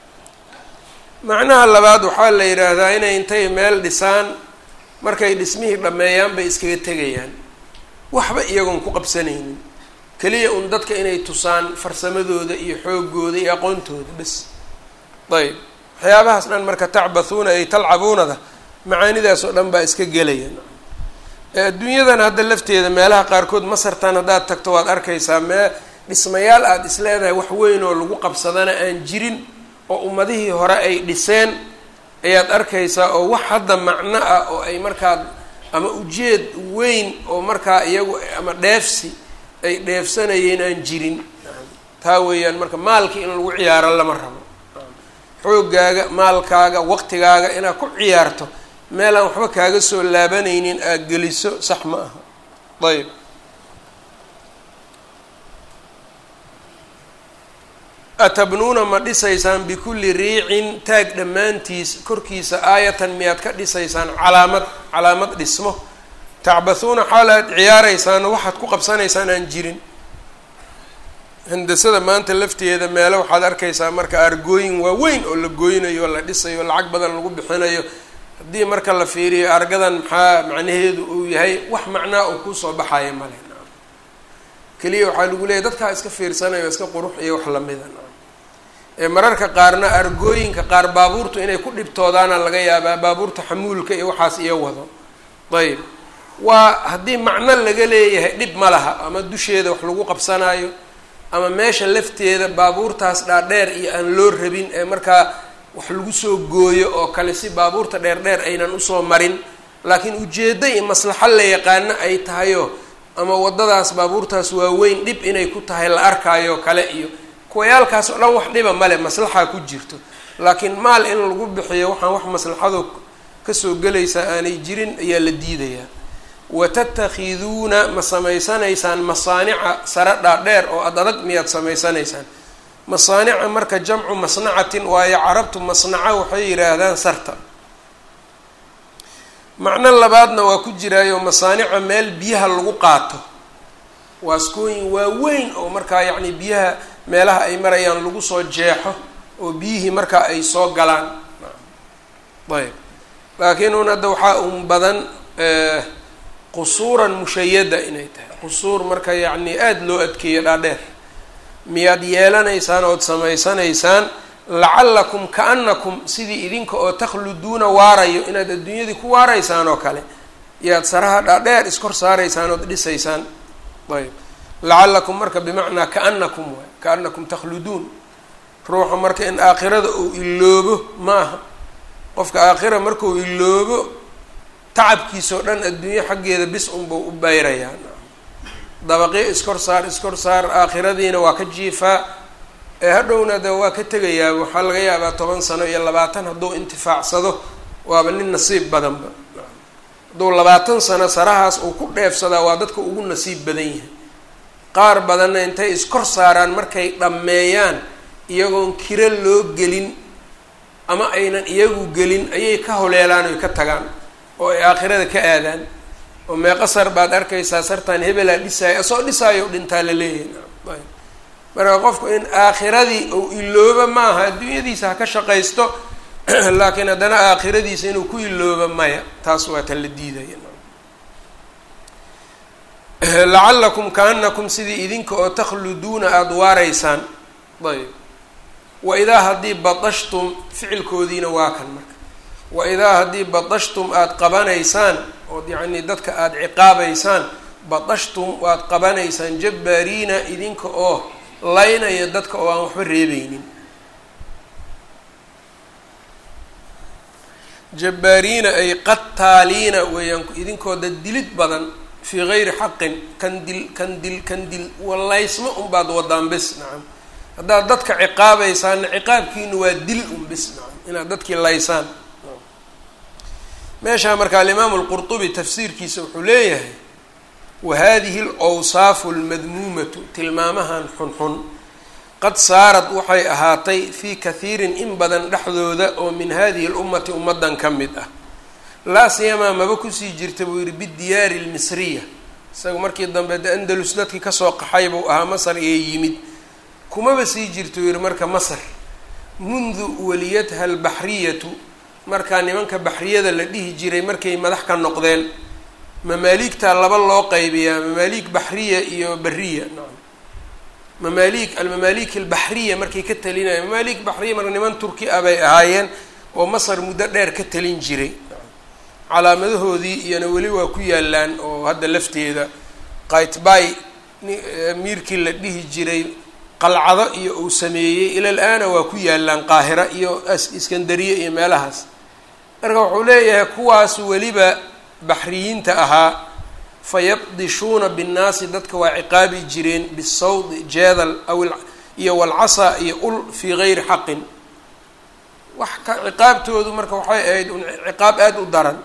macnaha labaad waxaa la yidhaahdaa inay intay meel dhisaan markay dhismihii dhammeeyaan bay iskaga tegayaan waxba iyagoon ku qabsanaynin keliya un dadka inay tusaan farsamadooda iyo xoogooda iyo aqoontooda bes ayb waxyaabahaas dhan marka tacbathuuna ay talcabuunada macaanidaas oo dhan baa iska gelaya adduunyadan hadda lafteeda meelaha qaarkood masartan haddaad tagto waad arkaysaa mee dhismayaal aada is leedahay wax weyn oo lagu qabsadana aan jirin oo ummadihii hore ay dhiseen ayaad arkaysaa oo wax hadda macno ah oo ay markaa ama ujeed weyn oo markaa iyagu ama dheefsi ay dheefsanayeen aan jirin taa weeyaan marka maalkii in lagu ciyaaro lama rabo xoogaaga maalkaaga waqtigaaga inaad ku ciyaarto meel aan waxba kaaga soo laabanaynin aad geliso sax ma aha ayb atabnuuna ma dhisaysaan bikulli riicin taag dhammaantiis korkiisa aayatan miyaad ka dhisaysaan calaamad calaamad dhismo tacbathuuna xaal aad ciyaaraysaan waxaad ku qabsanaysaan aan jirin handasada maanta lafteeda meelo waxaad arkaysaa marka argooyin waaweyn oo la gooynayo oo la dhisayo lacag badan lagu bixinayo haddii marka la fiiriyo argadan maxaa macnaheedu uu yahay wax macnaa uu kusoo baxayo male keliya waxaa lagu leeyahy dadkaa iska fiirsanayo iska qurux iyo wax lamida ee mararka qaarna argooyinka qaar baabuurtu inay ku dhibtoodaana laga yaabaa baabuurta xamuulka iyo waxaas iyo wado ayb waa haddii macno laga leeyahay dhib ma laha ama dusheeda wax lagu qabsanayo ama meesha lafteeda baabuurtaas dhaadheer iyo aan loo rabin ee markaa wax lagu soo gooyo oo kale si baabuurta dheer dheer aynan usoo marin laakiin ujeeddo iyo maslaxo la yaqaano ay tahayo ama waddadaas baabuurtaas waaweyn dhib inay ku tahay la arkaayo kale iyo kuwayaalkaas oo dhan wax dhiba male maslaxaa ku jirto laakiin maal in lagu bixiyo waxaan wax maslaxado kasoo gelaysaa aanay jirin ayaa la diidayaa watattakhiduuna ma samaysanaysaan masaanica sare dhaadheer oo ad adag miyaad samaysanaysaan masaanica marka jamcu masnacatin waayo carabtu masnaca waxay yidhaahdaan sarta macno labaadna waa ku jiraayo masaanica meel biyaha lagu qaato waaskooyin waaweyn oo markaa yacni biyaha meelaha ay marayaan lagu soo jeexo oo biyihii markaa ay soo galaan ayb laakiin un hadda waxaa un badan qusuuran mushayada inay tahay qusuur marka yacni aada loo adkeeyo dhaadheer miyaad yeelanaysaan ood samaysanaysaan lacallakum kaanakum sidii idinka oo takhluduuna waarayo inaad adduunyadii ku waaraysaan oo kale yaad saraha dhaadheer iskor saaraysaan ood dhisaysaan ayb lacallakum marka bimacnaa kaanakum waay kaanakum takhluduun ruuxa marka in aakhirada uu iloobo maaha qofka aakhira markuu iloobo tacabkiisao dhan adduunyo xaggeeda bis unbuu u bayrayaa dabaqyo iskor saar iskor saar aakhiradiina waa ka jiifaa ee hadhowna de waa ka tegayaa waxaa laga yaabaa toban sano iyo labaatan hadduu intifaacsado waaba nin nasiib badanba hadduu labaatan sano sarahaas uu ku dheefsadaa waa dadka ugu nasiib badan yahay qaar badanna intay iskor saaraan markay dhammeeyaan iyagoon kiro loo gelin ama aynan iyagu gelin ayay ka holeelaan oy ka tagaan oo ay aakhirada ka aadaan oo meeqa sar baad arkaysaa sartaan hebelaa dhisaayo asoo dhisaayo dhintaa la leeyahay marka qofku in aakhiradii uu ilooba maaha adduunyadiisa ha ka shaqaysto laakiin haddana aakhiradiisa inuu ku ilooba maya taas waa tan la diidaya lacallakum kaanakum sidii idinka oo takhluduuna aada waaraysaan ayb waidaa haddii badashtum ficilkoodiina waa kan marka waidaa haddii badashtum aada qabanaysaan ood yacnii dadka aada ciqaabaysaan badashtum waad qabanaysaan jabbaariina idinka oo laynaya dadka oo aan waxba reebeynin jabbaariina ay qataaliina weeyaan idinkoo dad dilid badan fii gayri xaqin kan dil kan dil kan dil walaysma unbaad wadaan bis nacam haddaad dadka ciqaabaysaanna ciqaabkiinu waa dil un bis nacam inaad dadkii laysaan meeshaa marka alimaamu alqurtubi tafsiirkiisa wuxuu leeyahay wa hadihi alawsaafu almadmuumatu tilmaamahan xunxun qad saarad waxay ahaatay fii kathiirin in badan dhexdooda oo min hadihi lummati ummadan ka mid ah laa siyamaa maba kusii jirta buu yihi bidiyaari lmisriya isaga markii dambe de andalus dadkii kasoo qaxay buu ahaa masar ee yimid kumaba sii jirta uu yihi marka masar mundu waliyatha albaxriyatu markaa nimanka baxriyada la dhihi jiray markay madax ka noqdeen mamaaligtaa laba loo qaybiyaa mamaaliig baxriya iyo beriya nacam mamaaliig almamaalik albaxriya markay ka talinaya mamaaliig baxriya marka niman turki ah bay ahaayeen oo masar muddo dheer ka talin jiray calaamadahoodii iyona weli waa ku yaalaan oo hadda lafteeda qaytbay miirkii la dhihi jiray qalcado iyo uu sameeyey ilal aana waa ku yaalaan qaahira iyo iskandariye iyo meelahaas marka wuxuu leeyahay kuwaas weliba baxriyiinta ahaa fayabdishuuna binnaasi dadka waa ciqaabi jireen bisawdi jeedal aw iyo walcasa iyo ul fii gayri xaqin wax ka ciqaabtoodu marka waxay ahayd un ciqaab aada u daran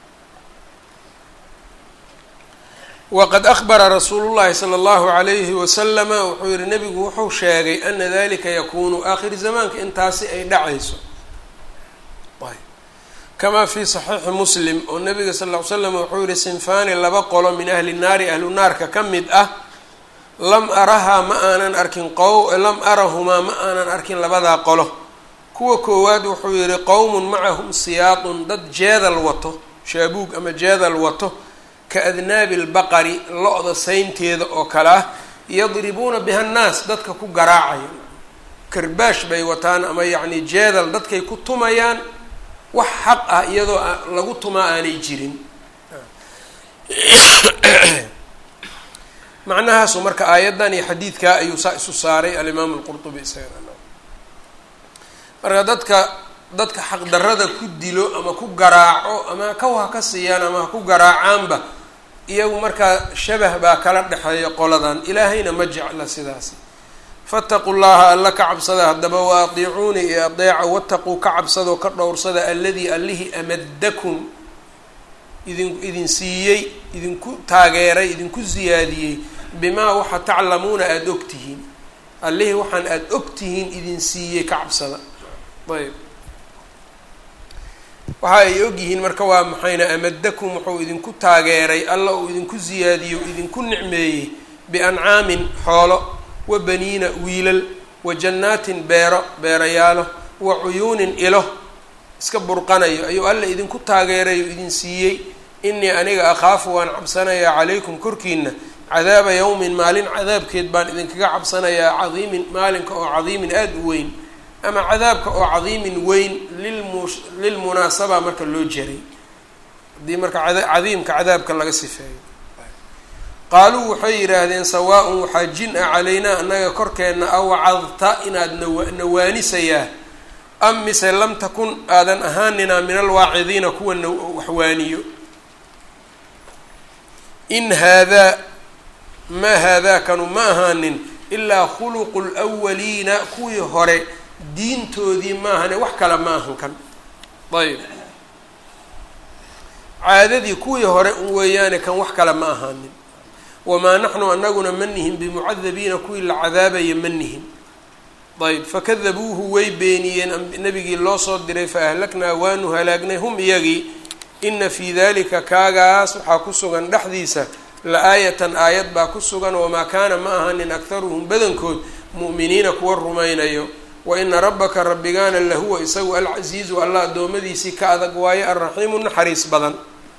waqad ahbara rasuulu llahi sala allahu alayhi wasalama wuxuu yihi nebigu wuxuu sheegay ana dalika yakunu aakhir zamaanka intaasi ay dhacayso kamaa fi saxiixi muslim oo nabiga sal ll ly slam wuxuu yihi sinfaani laba qolo min ahli naari ahlu naarka ka mid ah lam arahaa ma aanan arkin qow lam arahumaa ma aanan arkin labadaa qolo kuwa koowaad wuxuu yihi qowmun macahum siyaadun dad jeedal wato shaabuug ama jeedal wato ka adnaabi lbaqari lo-da saynteeda oo kale ah yadribuuna biha nnaas dadka ku garaacaya karbaash bay wataan ama yacni jeedal dadkay ku tumayaan wax xaq ah iyadoo lagu tumaa aanay jirin macnahaasu marka aayaddan iyo xadiidkaa ayuu saa isu saaray alimaamu alqurtubi isagana marka dadka dadka xaqdarrada ku dilo ama ku garaaco ama kaw ha ka siiyaan ama ha ku garaacaanba iyagu markaa shabah baa kala dhexeeya qoladan ilaahayna ma jecla sidaas faataquu llaha alla ka cabsada haddaba wa atiicuuni iyo adeeca wataquu ka cabsadoo ka dhowrsada alladii allihii amadakum idin idin siiyey idinku taageeray idinku siyaadiyey bimaa waxa taclamuuna aada ogtihiin allihii waxaan aada og tihiin idin siiyey ka cabsada ayb waxa ay og yihiin marka waa maxayna amadakum wuxuu idinku taageeray alla uu idinku siyaadiyo idinku nicmeeyey biancaamin xoolo wa baniina wiilal wa jannaatin beero beerayaalo wa cuyuunin ilo iska burqanayo ayuu alla idinku taageeray oo idin siiyey inii aniga akhaafu waan cabsanayaa calaykum korkiina cadaaba yawmin maalin cadaabkeed baan idinkaga cabsanayaa cadiimin maalinka oo cadiimin aada u weyn ama cadaabka oo cadiimin weyn lilmu lilmunaasaba marka loo jeray haddii marka cadiimka cadaabka laga sifeeyo qaaluu waxay yidhaahdeen sawaa-un waxaa jin ah calaynaa annaga korkeenna awacadta inaad nawa nawaanisayaa am mise lam takun aadan ahaanina min alwaacidiina kuwa na waxwaaniyo in haadaa maa haadaakanu ma ahaanin ilaa khuluqu lwaliina kuwii hore diintoodii maahane wax kale ma ahan kan ayb caadadii kuwii hore un weeyaane kan wax kale ma ahaanin wamaa naxnu anaguna ma nihin bimucadabiina kuwii la cadaabaya ma nihin ayb fakadabuuhu way beeniyeen nabigii loo soo diray faahlaknaa waanu halaagnay hum iyagii ina fii dalika kaagaas waxaa ku sugan dhexdiisa la-aayatan aayad baa ku sugan wamaa kaana ma ahanin akharuhum badankood mu'miniina kuwa rumaynayo wa ina rabbaka rabbigaana lahuwa isagu alcasiizu allah addoommadiisii ka adag waayo alraxiimu naxariis badan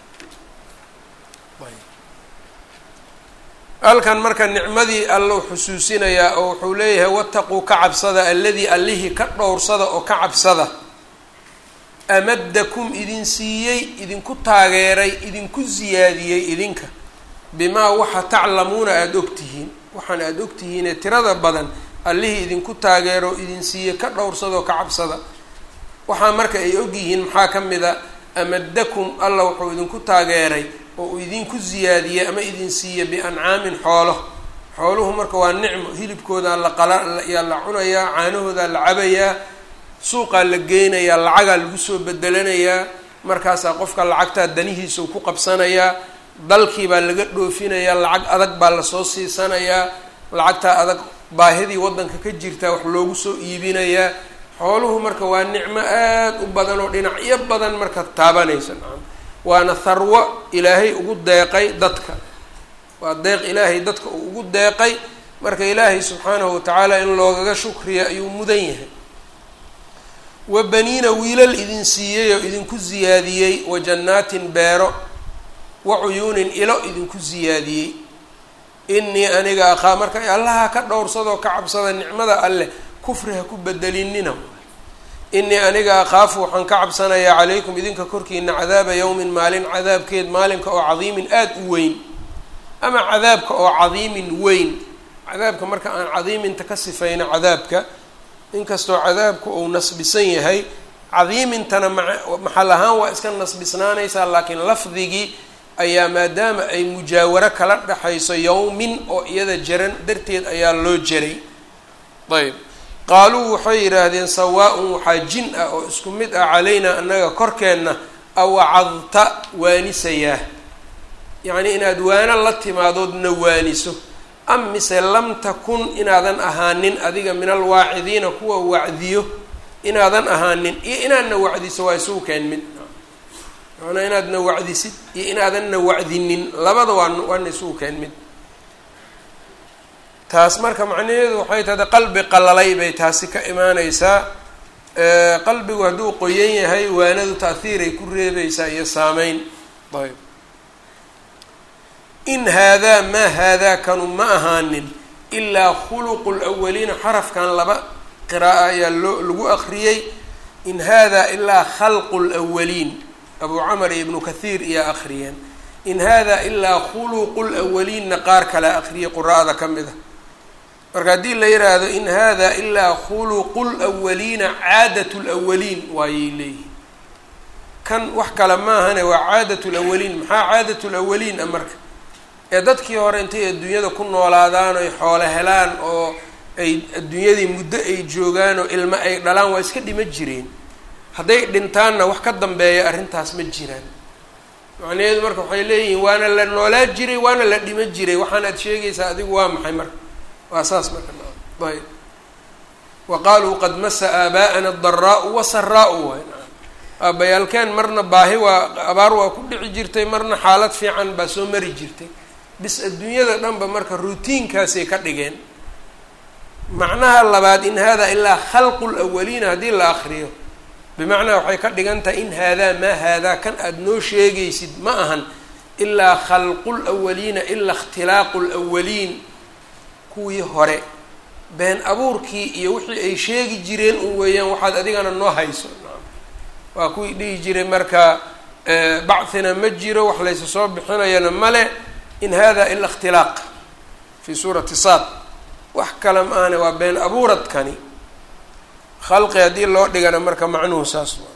halkan marka nicmadii allau xusuusinayaa oo wuxuu leeyahay wataquu ka cabsada alladii allihii ka dhowrsada oo ka cabsada amadakum idin siiyey idinku taageeray idinku siyaadiyey idinka bimaa waxa taclamuuna aada ogtihiin waxaan aada ogtihiinee tirada badan allihii idinku taageero idin siiyey ka dhowrsadoo ka cabsada waxaa marka ay ogyihiin maxaa ka mid a amadakum alla wuxuu idinku taageeray oo uu idinku siyaadiyey ama idin siiye biancaamin xoolo xooluhu marka waa nicmo hilibkoodaa la qala yaa la cunayaa caanahoodaa la cabayaa suuqaa la geynayaa lacagaa lagu soo bedelanayaa markaasaa qofka lacagtaa danihiisa uu ku qabsanayaa dalkii baa laga dhoofinayaa lacag adag baa lasoo siisanayaa lacagtaa adag baahidii waddanka ka jirtaa wax loogu soo iibinayaa xooluhu marka waa nicmo aada u badan oo dhinacyo badan marka taabanaysa nacam waana tharwo ilaahay ugu deeqay dadka waa deeq ilaahay dadka uu ugu deeqay marka ilaahay subxaanahu watacaala in loogaga shukriya ayuu mudan yahay wa baniina wiilal idin siiyey oo idinku siyaadiyey wa jannaatin beero wa cuyuunin ilo idinku siyaadiyey inii aniga akhaa marka allaha ka dhowrsadoo ka cabsada nicmada alleh kufri ha ku bedelinina inii aniga akhaafu waxaan ka cabsanayaa calaykum idinka korkiina cadaaba yawmin maalin cadaabkeed maalinka oo cadiimin aada u weyn ama cadaabka oo cadiimin weyn cadaabka marka aan cadiiminta ka sifayno cadaabka inkastoo cadaabku uu nasbisan yahay cadiimintana ma maxal ahaan waa iska nasbisnaanaysaa laakiin lafdigii ayaa maadaama ay mujaawaro kala dhexayso yawmin oo iyada jaran darteed ayaa loo jaray ayb qaaluu waxay yidhaahdeen sawaa-un waxaa jin ah oo isku mid ah calaynaa annaga korkeenna awacadta waanisayaa yacnii inaad waano la timaadood na waaniso am mise lam takun inaadan ahaanin adiga min alwaacidiina kuwa wacdiyo inaadan ahaanin iyo inaadna wacdiso waa isugu keen mid macnaa inaadna wacdisid iyo inaadanna wacdinin labada waa waana isugu keen mid taas marka macnaheedu waxay tahday qalbi qalalay bay taasi ka imaaneysaa qalbigu hadduu qoyan yahay waanadu taahiiray ku reebeysaa iyo saameyn ayb in haadaa maa haadaa kanu ma ahaanin ilaa khuluqu lwaliina xarafkan laba qira'a ayaa loo lagu akriyey in haadaa ilaa khalqu lwaliin abu camar iyo ibnu kathiir iyaa akriyeen in haadaa ilaa khuluqu lwaliinna qaar kale akriyay qura'ada ka mid a marka haddii la yidhaahdo in hada ilaa khuluqu lwaliina caadat lwaliin waayay leeyihin kan wax kale maahane waa caadat lawaliin maxaa caadat lawaliin a marka ee dadkii hore intay adduunyada ku noolaadaan oy xoolo helaan oo ay adduunyadii muddo ay joogaan oo ilmo ay dhalaan waa iska dhima jireen hadday dhintaanna wax ka dambeeya arrintaas ma jiraan macnaheedu marka waxay leeyihiin waana la noolaa jiray waana la dhima jiray waxaan aad sheegaysaa adigu waa maxay marka waa saas marka ayb wa qaaluu qad masa aabaa'ana adaraau wasaraau waay aabbayaalkeen marna baahi waa abaar waa ku dhici jirtay marna xaalad fiican baa soo mari jirtay bis adduunyada dhanba marka routiinkaasay ka dhigeen macnaha labaad in hada ilaa khalqu lawaliina haddii la akriyo bimacnaa waxay ka dhigan tahay in haadaa maa haadaa kan aada noo sheegaysid ma ahan ilaa khalqu lawaliina ilaa ikhtilaaqu lwaliin kuwii hore been abuurkii iyo wixii ay sheegi jireen un weeyaan waxaad adigana noo hayso waa kuwii dhihi jiray marka bacthina ma jiro wax laysa soo bixinayana male in hada ila ikhtilaaq fi suurati saad wax kale ma ahne waa been abuuradkani khalqi haddii loo dhigana marka macnuhu saas waa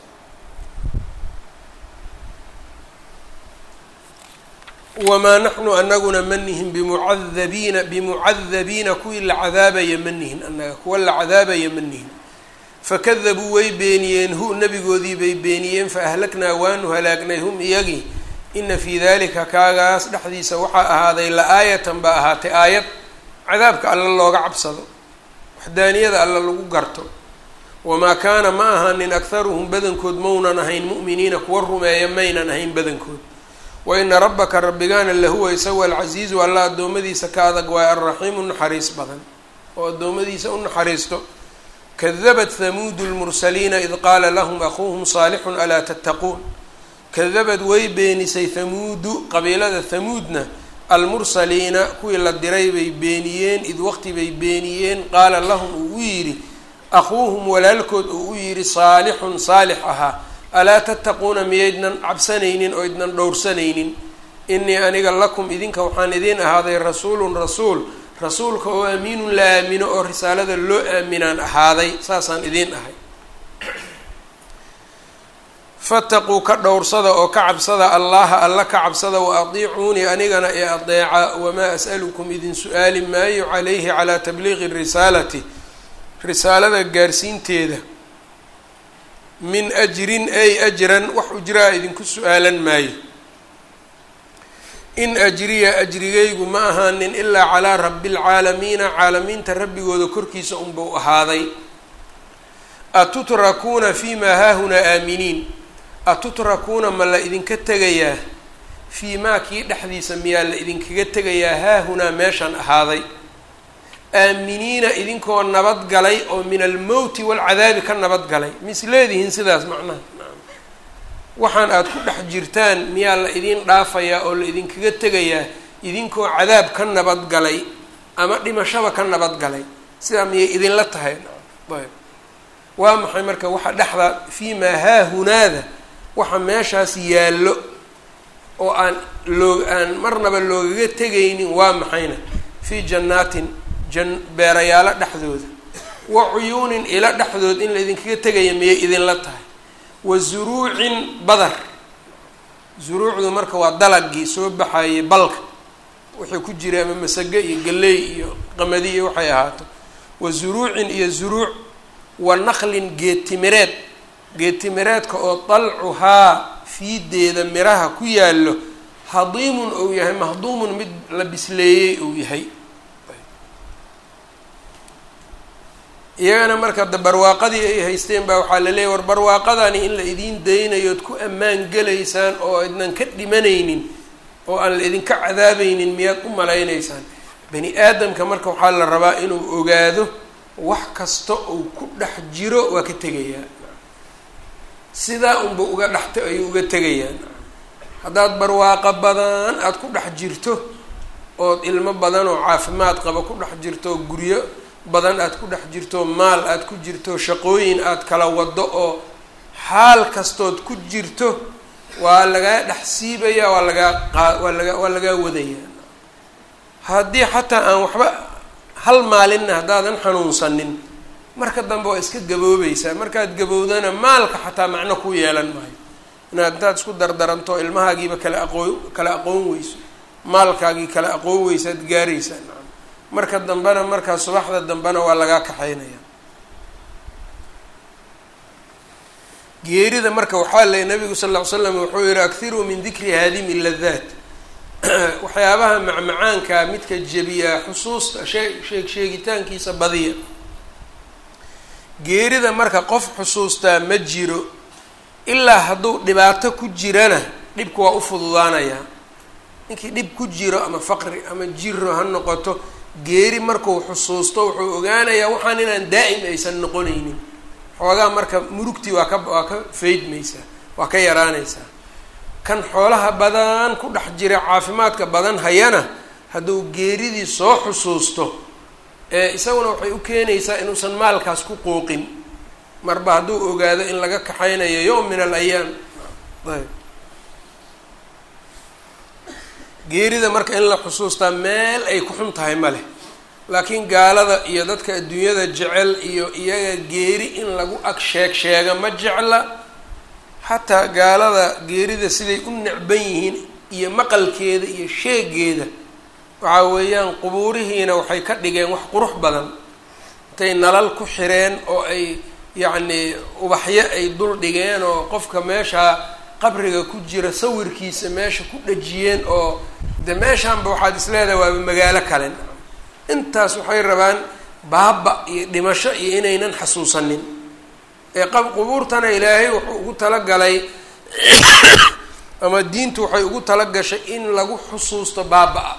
wamaa naxnu anaguna ma nihin bimucadabiina bimucadabiina kuwii la cadaabaya ma nihin annaga kuwa la cadaabaya ma nihin fakadabuu way beeniyeen hu nabigoodii bay beeniyeen faahlaknaa waanu halaagnay hum iyagii ina fii dalika kaagaas dhexdiisa waxaa ahaaday la-aayatan baa ahaatay aayad cadaabka alla looga cabsado waxdaaniyada alla lagu garto wamaa kaana ma ahaanin akharuhum badankood maunan ahayn mu'miniina kuwa rumeeya maynan ahayn badankood wa ina rabbaka rabbigaana lahuwa isawa alcasiizu alla addoommadiisa ka adag waaye alraxiimu naxariis badan oo addoommadiisa u naxariisto kadabat hamuudu lmursaliina id qaala lahum akuuhum saalixun alaa tattaquun kadabad way beenisay hamuudu qabiilada hamuudna almursaliina kuwii la diray bay beeniyeen id waqti bay beeniyeen qaala lahum uu u yidhi akuuhum walaalkood uu u yidhi saalixun saalix ahaa alaa tattaquuna miyaydnan cabsanaynin oo idnan dhowrsanaynin inii aniga lakum idinka waxaan idiin ahaaday rasuulun rasuul rasuulka oo aamiinun la aamino oo risaalada loo aaminaan ahaaday saasaan idiin ahay fataquu ka dhowrsada oo ka cabsada allaha alla ka cabsada wa atiicuunii anigana ee adeeca wamaa as'alukum idin su-aali maayo calayhi calaa tabliiqi risaalati risaalada gaarsiinteeda min ajrin ay ajran wax ujraa idinku su-aalan maayo in ajriya ajrigaygu ma ahaanin ilaa calaa rabbi lcaalamiina caalamiinta rabbigooda korkiisa unbau ahaaday atutrakuuna fii maa haahunaa aaminiin atutrakuuna ma la idinka tegayaa fii maa kii dhexdiisa miyaa la idinkaga tegayaa haahunaa meeshaan ahaaday aaminiina idinkoo nabadgalay oo min almowti waalcadaabi ka nabadgalay mis leedihiin sidaas macnaha waxaan aada ku dhex jirtaan miyaa la idiin dhaafayaa oo la idinkaga tegayaa idinkoo cadaab ka nabadgalay ama dhimashaba ka nabadgalay sidaa miyay idinla tahay ayb waa maxay marka waxa dhexda fii maa haahunaada waxa meeshaas yaallo oo aan loo aan marnaba loogaga tegaynin waa maxayna fii jannaatin jan beerayaalo dhexdooda wa cuyuunin ilo dhexdood in la idinkaga tegaya miyay idinla tahay wa zuruucin badar zuruucdu marka waa dalagii soo baxayay balka wuxuu ku jiray ama masage iyo galley iyo qamadi iyo waxay ahaato wa zuruucin iyo zuruuc wa naqlin geedtimireed geedtimireedka oo dalcuhaa fiideeda miraha ku yaallo hadiimun ou yahay mahduumun mid la bisleeyey ou yahay iyagana marka da barwaaqadii ay haysteen baa waxaa la leeyay war barwaaqadani in la idiin daynayood ku ammaan gelaysaan oo idnan ka dhimanaynin oo aan la idinka cadaabaynin miyaad u malaynaysaan bani aadamka marka waxaa la rabaa inuu ogaado wax kasta uu ku dhex jiro waa ka tegayaa sidaa unba uga dhexta ayuu uga tegayaan haddaad barwaaqo badan aada ku dhex jirto ood ilmo badan oo caafimaad qaba ku dhex jirto guryo badan aada ku dhex jirto maal aada ku jirto shaqooyin aada kala wado oo xaal kastood ku jirto waa lagaa dhex siibaya waa lagaa qa waa laga waa lagaa wadaya haddii xataa aan waxba hal maalinna haddaadan xanuunsanin marka dambe waa iska gaboobaysaa markaad gabowdana maalka xataa macno ku yeelan maayo inaad intaad isku dardaranto ilmahaagiiba kala aqoon kala aqoon weyso maalkaagii kala aqoon weysaad gaaraysaa nacam marka dambena markaa subaxda dambena waa lagaa kaxaynaya geerida marka waxaa lay nabigu sal ll ly slam wuxuu yihi akhiruu min dikri haadimi ladaat waxyaabaha macmacaanka midka jebiyaa xusuusta shee sheeg sheegitaankiisa badiya geerida marka qof xusuustaa ma jiro ilaa hadduu dhibaato ku jirana dhibka waa u fududaanayaa ninkii dhib ku jiro ama faqri ama jiro ha noqoto geeri markuu xusuusto wuxuu ogaanayaa waxaan inaan daa'im aysan noqonaynin xoogaa marka murugtii waa ka waa ka faydmaysaa waa ka yaraanaysaa kan xoolaha badan ku dhex jira caafimaadka badan hayana hadduu geeridii soo xusuusto ee isaguna waxay u keenaysaa inuusan maalkaas ku qooqin marba hadduu ogaado in laga kaxaynayo yowm min al ayaam ayb geerida marka in la xusuustaa meel ay ku xun tahay ma leh laakiin gaalada iyo dadka adduunyada jecel iyo iyaga geeri in lagu ag sheeg sheega ma jecla xataa gaalada geerida siday u necban yihiin iyo maqalkeeda iyo sheegeeda waxaa weeyaan qubuurihiina waxay ka dhigeen wax qurux badan intay nalal ku xireen oo ay yacnii ubaxyo ay dul dhigeen oo qofka meeshaa qabriga ku jira sawirkiisa meesha ku dhajiyeen oo de meeshaanba waxaad is leedahay waaba magaalo kale intaas waxay rabaan baaba iyo dhimasho iyo inaynan xasuusanin ee qab qubuurtana ilaahay wuxuu ugu talagalay ama diintu waxay ugu talagashay in lagu xusuusto baaba-a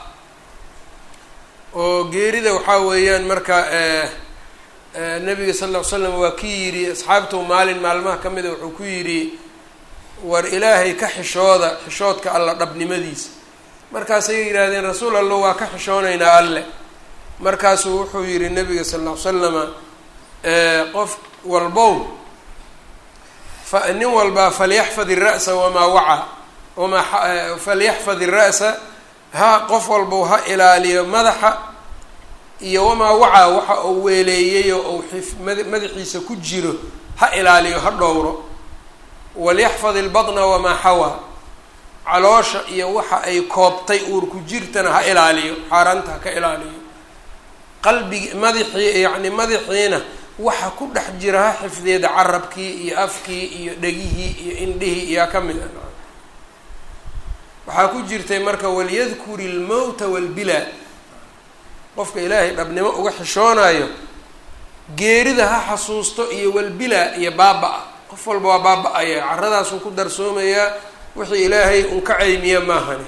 oo geerida waxaa weeyaan marka nabiga sal ll ly slam waa ki yidhi asxaabtu maalin maalmaha ka mida wuxuu ku yidhi war ilaahay ka xishooda xishoodka alla dhabnimadiisa markaasay yidhaahdeen rasuul allah waa ka xishoonaynaa alle markaasuu wuxuu yidhi nabiga sal ll ly slama qof walbow fa nin walbaa falyaxfad ira'sa wamaa wacaa wamaa falyaxfad ira'sa ha qof walbow ha ilaaliyo madaxa iyo wamaa wacaa waxa uu weeleeyayo ou xif madaxiisa ku jiro ha ilaaliyo ha dhowro walyaxfad ilbatna wamaa xawaa caloosha iyo waxa ay koobtay uurku jirtana ha ilaaliyo xaaraanta ha ka ilaaliyo qalbigi madaxii yacni madaxiina waxa ku dhex jira ha xifdeeda carabkii iyo afkii iyo dhegihii iyo indhihii iyaa ka mid a waxaa ku jirtay marka walyadkuri ilmowta walbilaa qofka ilaahay dhabnimo uga xishoonayo geerida ha xasuusto iyo walbilaa iyo baaba-a qof walba waa baaba-aya caradaasuu ku darsoomayaa wixii ilaahay un ka caymiya maahani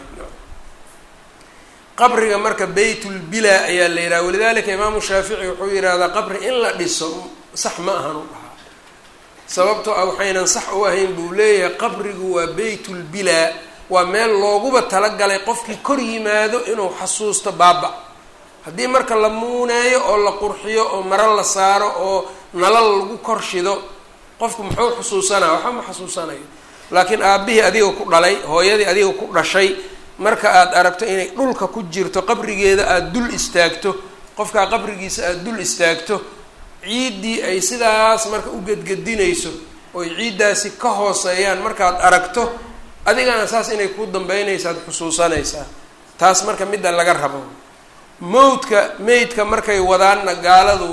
qabriga marka baytulbilaa ayaa la yidhaha walidalika imaamu shaafici wuxuu yidhahdaa qabri in la dhiso sax ma ahan u dhahaa sababtoo ah waxaynan sax u ahayn buu leeyahay qabrigu waa baytulbilaa waa meel looguba talagalay qofkii kor yimaado inuu xasuusto baaba haddii marka la muuneeyo oo la qurxiyo oo maro la saaro oo nalal lagu kor shido qofku muxuu xusuusanaya waxba ma xasuusanayo laakiin aabbihii adiga ku dhalay hooyadii adiga ku dhashay marka aada aragto inay dhulka ku jirto qabrigeeda aada dul istaagto qofkaa qabrigiisa aada dul istaagto ciiddii ay sidaas marka u gedgedinayso oy ciiddaasi ka hooseeyaan markaad aragto adigana saas inay ku dambeynaysaad xusuusanaysaa taas marka midda laga rabo mawdka meydka markay wadaanna gaaladu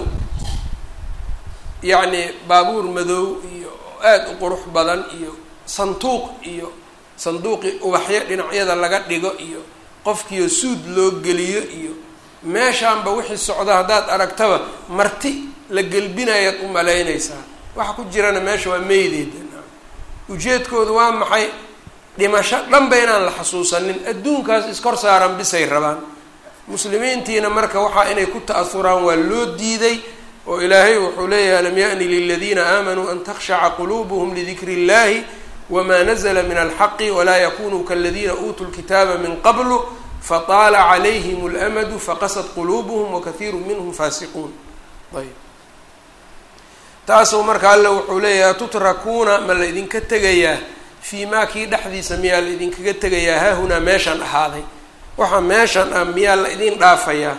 yacni baabuur madow iyo aada u qurux badan iyo sanduuq iyo sanduuqii ubaxyo dhinacyada laga dhigo iyo qofkiio suud loo geliyo iyo meeshaanba wixii socda haddaad aragtaba marti la gelbinayaad u malaynaysaa waxa ku jirana meesha waa meydeeda ujeedkoodu waa maxay dhimasho dhanba inaan la xasuusanin adduunkaas iskor saaran bisay rabaan muslimiintiina marka waxaa inay ku ta-asuraan waa loo diiday oo ilaahay wuxuu leeyahay alam yaأni liladiina aamanuu an takhshaca quluubuhm lidikri اllahi wma nazla min alxaqi walaa yakunuu kaladiina uutuu lkitaaba min qablu fataala calayhim اlamadu faqasad quluubuhm wakaiiru minhm faasiquun ayb taasuu marka alle wuxuu leeyahay tutrakuuna ma la idinka tegayaa fii maa kii dhexdiisa miyaa la idinkaga tegayaa haahunaa meeshaan ahaaday waxaa meeshan ah miyaa la idin dhaafayaa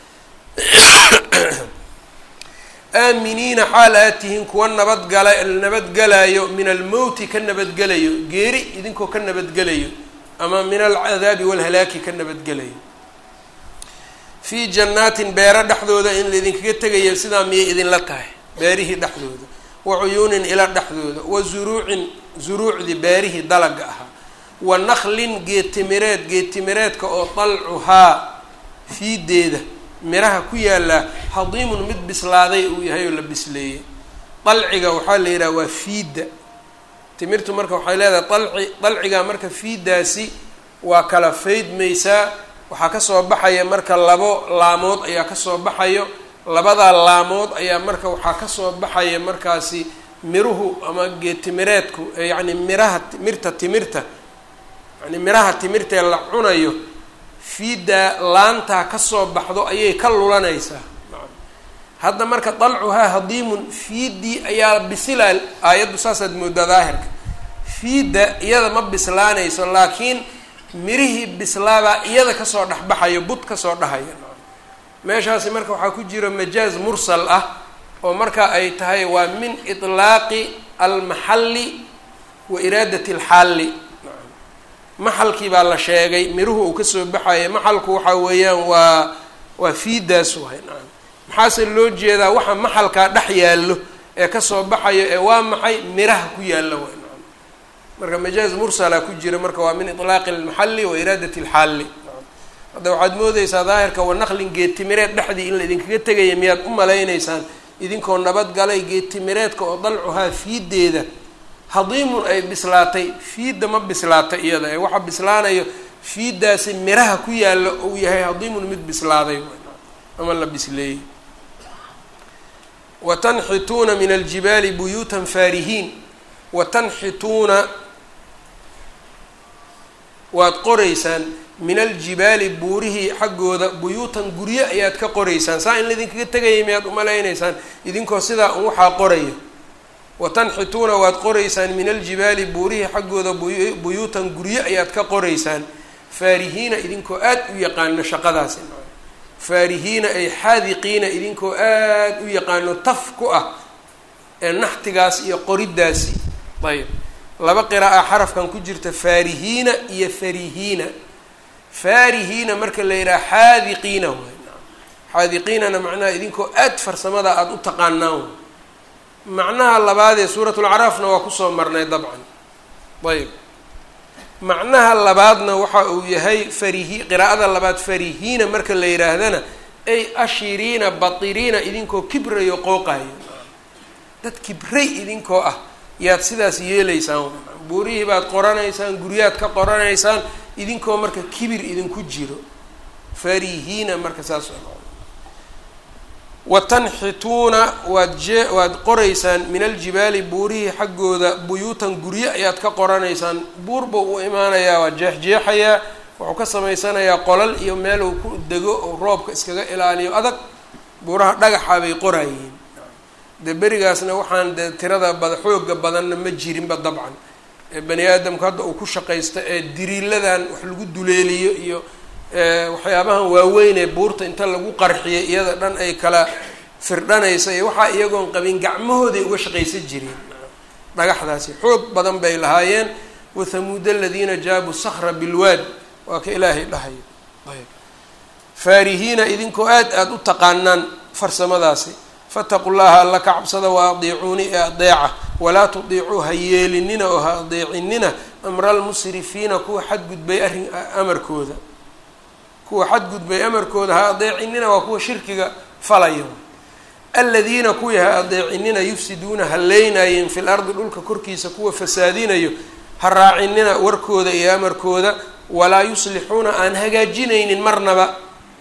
aaminiina xaal aad tihiin kuwa nabadgala nabadgelayo min almowti ka nabadgelayo geeri idinkoo ka nabadgelayo ama min alcadaabi walhalaaki ka nabadgelayo fii jannaatin beero dhexdooda in laidinkaga tegayo sidaa miyay idinla tahay beerihii dhexdooda wa cuyuunin ila dhexdooda wa zuruucin zuruucdii beerihii dalaga ahaa wa naklin geedtimireed geedtimireedka oo dalcuhaa fiideeda miraha ku yaallaa hadiimun mid bislaaday uu yahay oo la bisleeyey dalciga waxaa la yidhaha waa fiidda timirtu marka waxay leedahay dalci dalciga marka fiiddaasi waa kala faydmaysaa waxaa kasoo baxaya marka labo laamood ayaa kasoo baxayo labadaa laamood ayaa marka waxaa kasoo baxaya markaasi miruhu ama geedtimireedku yacni miraha mirta timirta yani miraha timirtaee la cunayo fiiddaa laantaa kasoo baxdo ayay ka lulanaysaa hadda marka dalcuhaa hadiimun fiiddii ayaa bisilaa aayaddu saasaad moodaa daahirka fiidda iyada ma bislaanayso laakiin mirihii bislaabaa iyada kasoo dhexbaxayo bud kasoo dhahaya meeshaasi marka waxaa ku jira majaaz mursal ah oo marka ay tahay waa min itlaaqi almaxalli wa iraadati alxaalli maxalkii baa la sheegay miruhu uu kasoo baxaya maxalku waxaa weeyaan waa waa fiiddaas wahay nacam maxaase loo jeedaa waxa maxalkaa dhex yaallo ee kasoo baxayo ee waa maxay miraha ku yaalla way nacam marka majaaz mursala ku jira marka waa min itlaaqi almaxalli wa iraadati alxaalli hadda waxaad moodeysaa daahirka wanaqlin geedtimireed dhexdii in la idinkaga tegaya miyaad u malaynaysaan idinkoo nabadgalay geedtimireedka oo dalcuhaa fiiddeeda hadiimun ay bislaatay fiidda ma bislaata iyada ee waxa bislaanayo fiiddaasi miraha ku yaalla uu yahay hadiimun mid bislaaday ama la bisleeyey wa tanxituuna min aljibaali buyuutan faarihiin wa tanxituuna waad qoraysaan min aljibaali buurihii xaggooda buyuutan guryo ayaad ka qoraysaan saa in laydinkaga tegaya miyaad umalaynaysaan idinkoo sidaa un waxaa qoraya wa tanxituuna waad qoraysaan min aljibaali buurihii xaggooda buyuutan guryo ayaad ka qoraysaan faarihiina idinkoo aad u yaqaano shaqadaasi faarihiina ay xaadiqiina idinkoo aad u yaqaano taf ku ah ee naxtigaas iyo qoriddaasi ayb laba qira'a xarafkan ku jirta faarihiina iyo farihiina faarihiina marka la yidhaha xaadiqiina way xaadiqiinana macnaha idinkoo aad farsamada aada u taqaanaan way macnaha labaadee suuratulacraafna waa kusoo marnay dabcan ayb macnaha labaadna waxa uu yahay farihi qiraa'ada labaad farihiina marka la yidhaahdana ay ashiriina batiriina idinkoo kibrayo qooqayo dad kibray idinkoo ah yaad sidaas yeelaysaan buurihii baad qoranaysaan guryaad ka qoranaysaan idinkoo marka kibir idinku jiro farihiina marka saas wa tanxituuna waad jee waad qoraysaan min aljibaali buurihii xaggooda buyuutan guryo ayaad ka qoranaysaan buurba uu imaanayaa waa jeexjeexayaa wuxuu ka samaysanayaa qolal iyo meel uu ku dego oo roobka iskaga ilaaliyo adag buuraha dhagaxa bay qoraayeen dee berigaasna waxaan dee tirada bada xooga badanna ma jirinba dabcan ee bani aadamku hadda uu ku shaqaysto ee diriiladan wax lagu duleeliyo iyo waxyaabahan waaweyn ee buurta inta lagu qarxiyay iyada dhan ay kala firdhanaysa iyo waxaa iyagoon qabin gacmahooday uga shaqaysan jireen dhagaxdaasi xoog badan bay lahaayeen wathamuud aladiina jaabuu sakra bilwaad waa ka ilaahay dhahayo ayb faarihiina idinkoo aad aada u taqaanaan farsamadaasi fataqu llaha alla ka cabsada wa adiicuuni ee adeeca walaa tudiicuu ha yeelinina oo ha adeecinina amra almusrifiina kuwa xadgudbay arrin amarkooda kuwa xadgudbay amarkooda ha adeecinina waa kuwa shirkiga falaya aladiina kuwii ha adeecinina yufsiduuna haleynaayeen fi lardi dhulka korkiisa kuwa fasaadinayo ha raacinina warkooda iyo amarkooda walaa yuslixuuna aan hagaajinaynin marnaba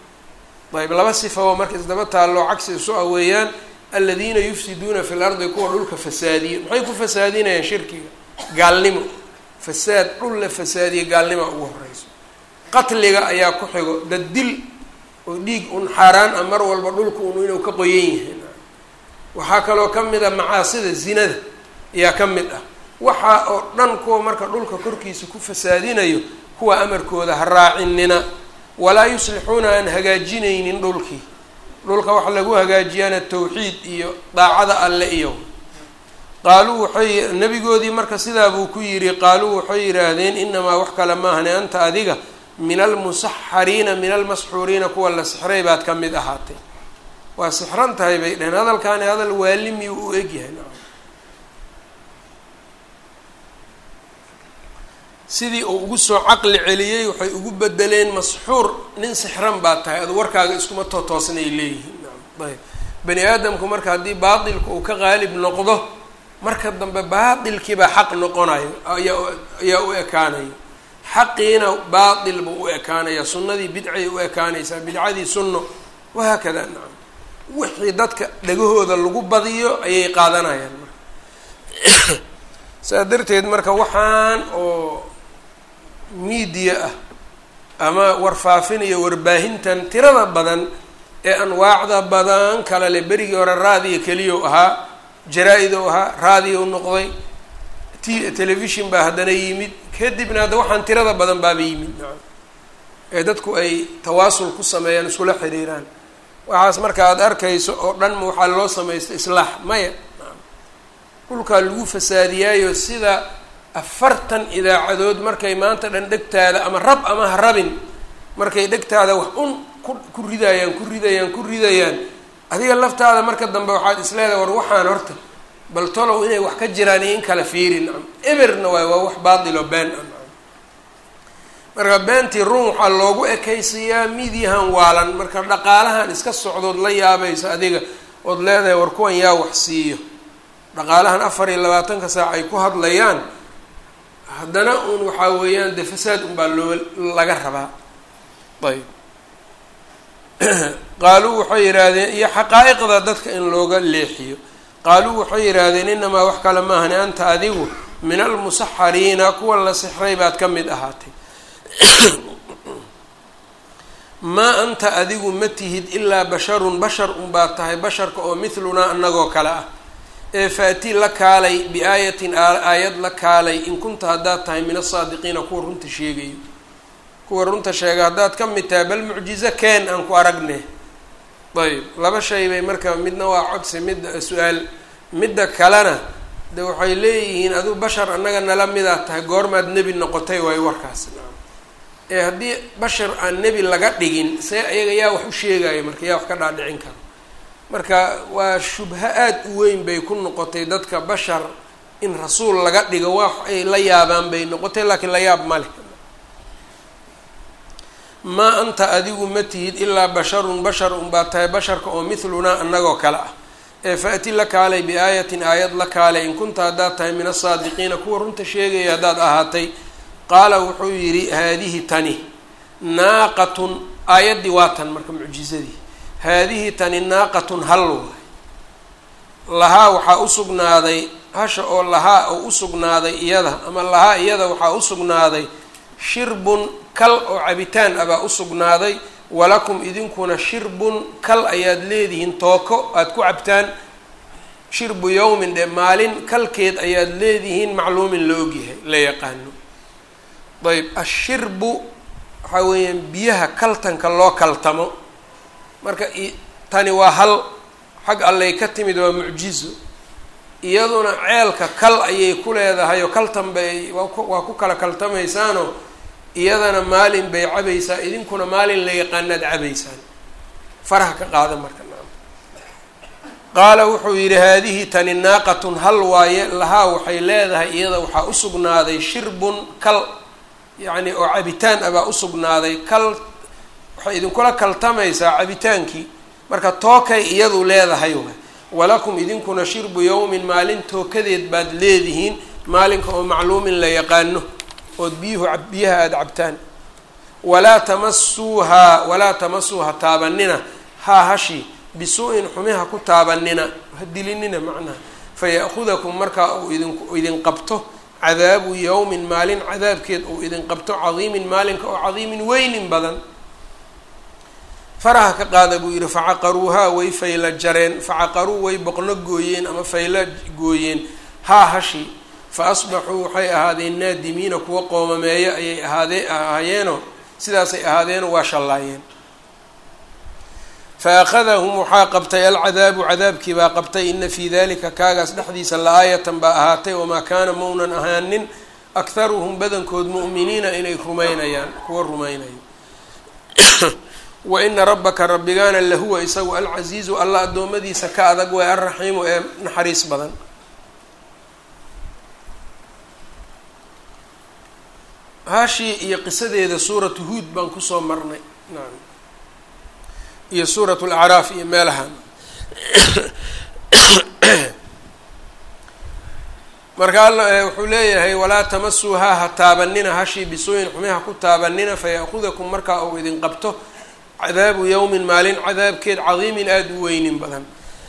ayb laba sifaba marka isdaba taalloo cagsi isu ah weeyaan aladiina yufsiduuna fi lardi kuwa dhulka fasaadiyo maxay ku fasaadinayaan shirkiga gaalnimo fasaad dhul la fasaadiya gaalnima ugu horeyso qatliga ayaa ku xigo daddil oo dhiig un xaaraan ah mar walba dhulka un inuu ka qoyan yahay waxaa kaloo ka mid a macaasida zinada ayaa ka mid ah waxaa oo dhan kuwa marka dhulka korkiisa ku fasaadinayo kuwa amarkooda ha raacinina walaa yuslixuuna aan hagaajinaynin dhulkii dhulka waxa lagu hagaajiyaana tawxiid iyo daacada alle iyo qaaluu waxay nabigoodii marka sidaa buu ku yidhi qaaluu waxay yidhaahdeen inamaa wax kale maahane anta adiga min almusaxariina min almasxuuriina kuwa la sixray baad ka mid ahaatay waa sixran tahay bay dheheen hadalkaani hadal waalimiyu u egyahay sidii uu ugu soo caqli celiyey waxay ugu bedeleen masxuur nin sixran baa tahay adu warkaaga iskuma tootoosnay leeyihiin ayb bani aadamku marka haddii baatilka uu ka qaalib noqdo marka dambe baatilkiibaa xaq noqonayo ayaa ayaa u ekaanayo xaqiina baatil buu u ekaanaya sunnadii bidcay u ekaanaysaa bidcadii sunno wahaakada nacam wixii dadka dhagahooda lagu badiyo ayay qaadanayaan marka saa darteed marka waxaan oo miidiya ah ama warfaafin iyo warbaahintan tirada badan ee anwaacda badan kale le berigii hore raadiyo keliya ahaa jaraa-id ou ahaa raadiyo noqday t telefishon baa haddana yimid kadibna hadda waxaan tirada badan baaba yimid nacam ee dadku ay tawaasul ku sameeyaan iskula xiriiraan waxaas marka aada arkayso oo dhan ma waxaa loo samaysta islaax maya dhulkaa lagu fasaadiyaayo sida afartan idaacadood markay maanta dhan dhegtaada ama rab ama ha rabin markay dhegtaada wax un ku ku ridayaan ku ridayaan ku ridayaan adiga laftaada marka dambe waxaad isleedahay war waxaan horta bal tolow inay wax ka jiraan iyo in kala fiiri nacam eberna waay waa wax baatiloo been ah nacam marka beentii run waxaa loogu ekaysiiyaa midyahan waalan marka dhaqaalahan iska socdood la yaabayso adiga ood leedahay war kuwan yaa wax siiyo dhaqaalahan afar iyo labaatanka saac ay ku hadlayaan haddana un waxaa weeyaan dee fasaad unbaa loo laga rabaa ayb qaaluu waxay yidhaahdeen iyo xaqaa'iqda dadka in looga leexiyo qaaluu waxay yidhaahdeen inamaa wax kale maahani anta adigu min almusaxariina kuwa la sixray baad ka mid ahaatay maa anta adigu ma tihid ilaa basharun bashar unbaad tahay basharka oo mithlunaa annagoo kale ah ee faati la kaalay biaayatin aayad la kaalay in kunta haddaad tahay min asaadiqiina kuwa runta sheegayo kuwa runta sheega haddaad ka mid tahay bal mucjizo keen aan ku aragne ayb laba shay bay marka midna waa codsi midda su-aal midda kalena de waxay leeyihiin aduu bashar annaga nala midaad tahay goormaad nebi noqotay waayo warkaas ee haddii bashar aan nebi laga dhigin see ayaga yaa wax u sheegayo marka yaa wax ka dhaadhicin karo marka waa shubho aada u weyn bay ku noqotay dadka bashar in rasuul laga dhigo wax ay la yaabaan bay noqotay laakiin la yaab ma leh maa anta adigu ma tihid ilaa basharun bashar unbaad tahay basharka oo mithlunaa annagoo kale ah ee faati la kaalay biaayatin aayad la kaalay in kunta haddaad tahay min asaadiqiina kuwa runta sheegaya haddaad ahaatay qaala wuxuu yidhi haadihi tani naaqatun aayaddii waa tan marka mucjizadii haadihi tani naaqatun hal waay lahaa waxaa u sugnaaday hasha oo lahaa oo u sugnaaday iyada ama lahaa iyada waxaa u sugnaaday shirbun kal oo cabitaan ah baa u sugnaaday walakum idinkuna shirbun kal ayaad leedihiin tooko aada ku cabtaan shirbu yowmin dhe maalin kalkeed ayaad leedihiin macluumin la ogyahay la yaqaano ayb ashirbu waxaa weeyaan biyaha kaltanka loo kaltamo marka tani waa hal xag allay ka timid waa mucjizo iyaduna ceelka kal ayay ku leedahay oo kaltan bay waa ku kala kaltamaysaanoo iyadana maalin bay cabaysaa idinkuna maalin la yaqaanaad cabaysaan faraha ka qaada marka naam qaala wuxuu yidhi haadihi tani naaqatun hal waaye lahaa waxay leedahay iyada waxaa u sugnaaday shirbun kal yacni oo cabitaan ah baa u sugnaaday kal waxay idinkula kaltamaysaa cabitaankii marka tookay iyadu leedahay waay walakum idinkuna shirbu yowmin maalin tookadeed baad leedihiin maalinka oo macluumin la yaqaano ood biyuhu biyaha aada cabtaan walaa tamasuuhaa walaa tamasuuha taabanina haa hashi bisu-in xumiha ku taabanina ha dilinina macnaha faya'hudakum markaa uu idin idin qabto cadaabu yowmin maalin cadaabkeed uu idin qabto cadiimin maalinka oo cadiimin weynin badan faraha ka qaada buu yidhi facaqaruuhaa way fayla jareen facaqaruu way boqno gooyeen ama fayla gooyeen haa hashi fa asbaxuu waxay ahaadeen naadimiina kuwa qoomameeyo ayay ahaadee ahaayeeno sidaasay ahaadeeno waa shallaayeen fa akhadahum waxaa qabtay alcadaabu cadaabkii baa qabtay ina fii dalika kaagaas dhexdiisa la-aayatan baa ahaatay wamaa kaana maunan ahaanin akharuhum badankood mu'miniina inay rumaynayaan kuwa rumaynayo wa ina rabbaka rabbigaana lahuwa isagu alcasiizu alla addoommadiisa ka adag way alraxiimu ee naxariis badan hashii iyo qisadeeda suuratu huod baan kusoo marnay nacam iyo suuratu lacraaf iyo meelahan marka alla wuxuu leeyahay walaa tamasuuhaa ha taabanina hashii bisuuyin xumiha ku taabanina faya'kudakum markaa uu idin qabto cadaabu yowmin maalin cadaabkeed cadiimin aada u weynin badan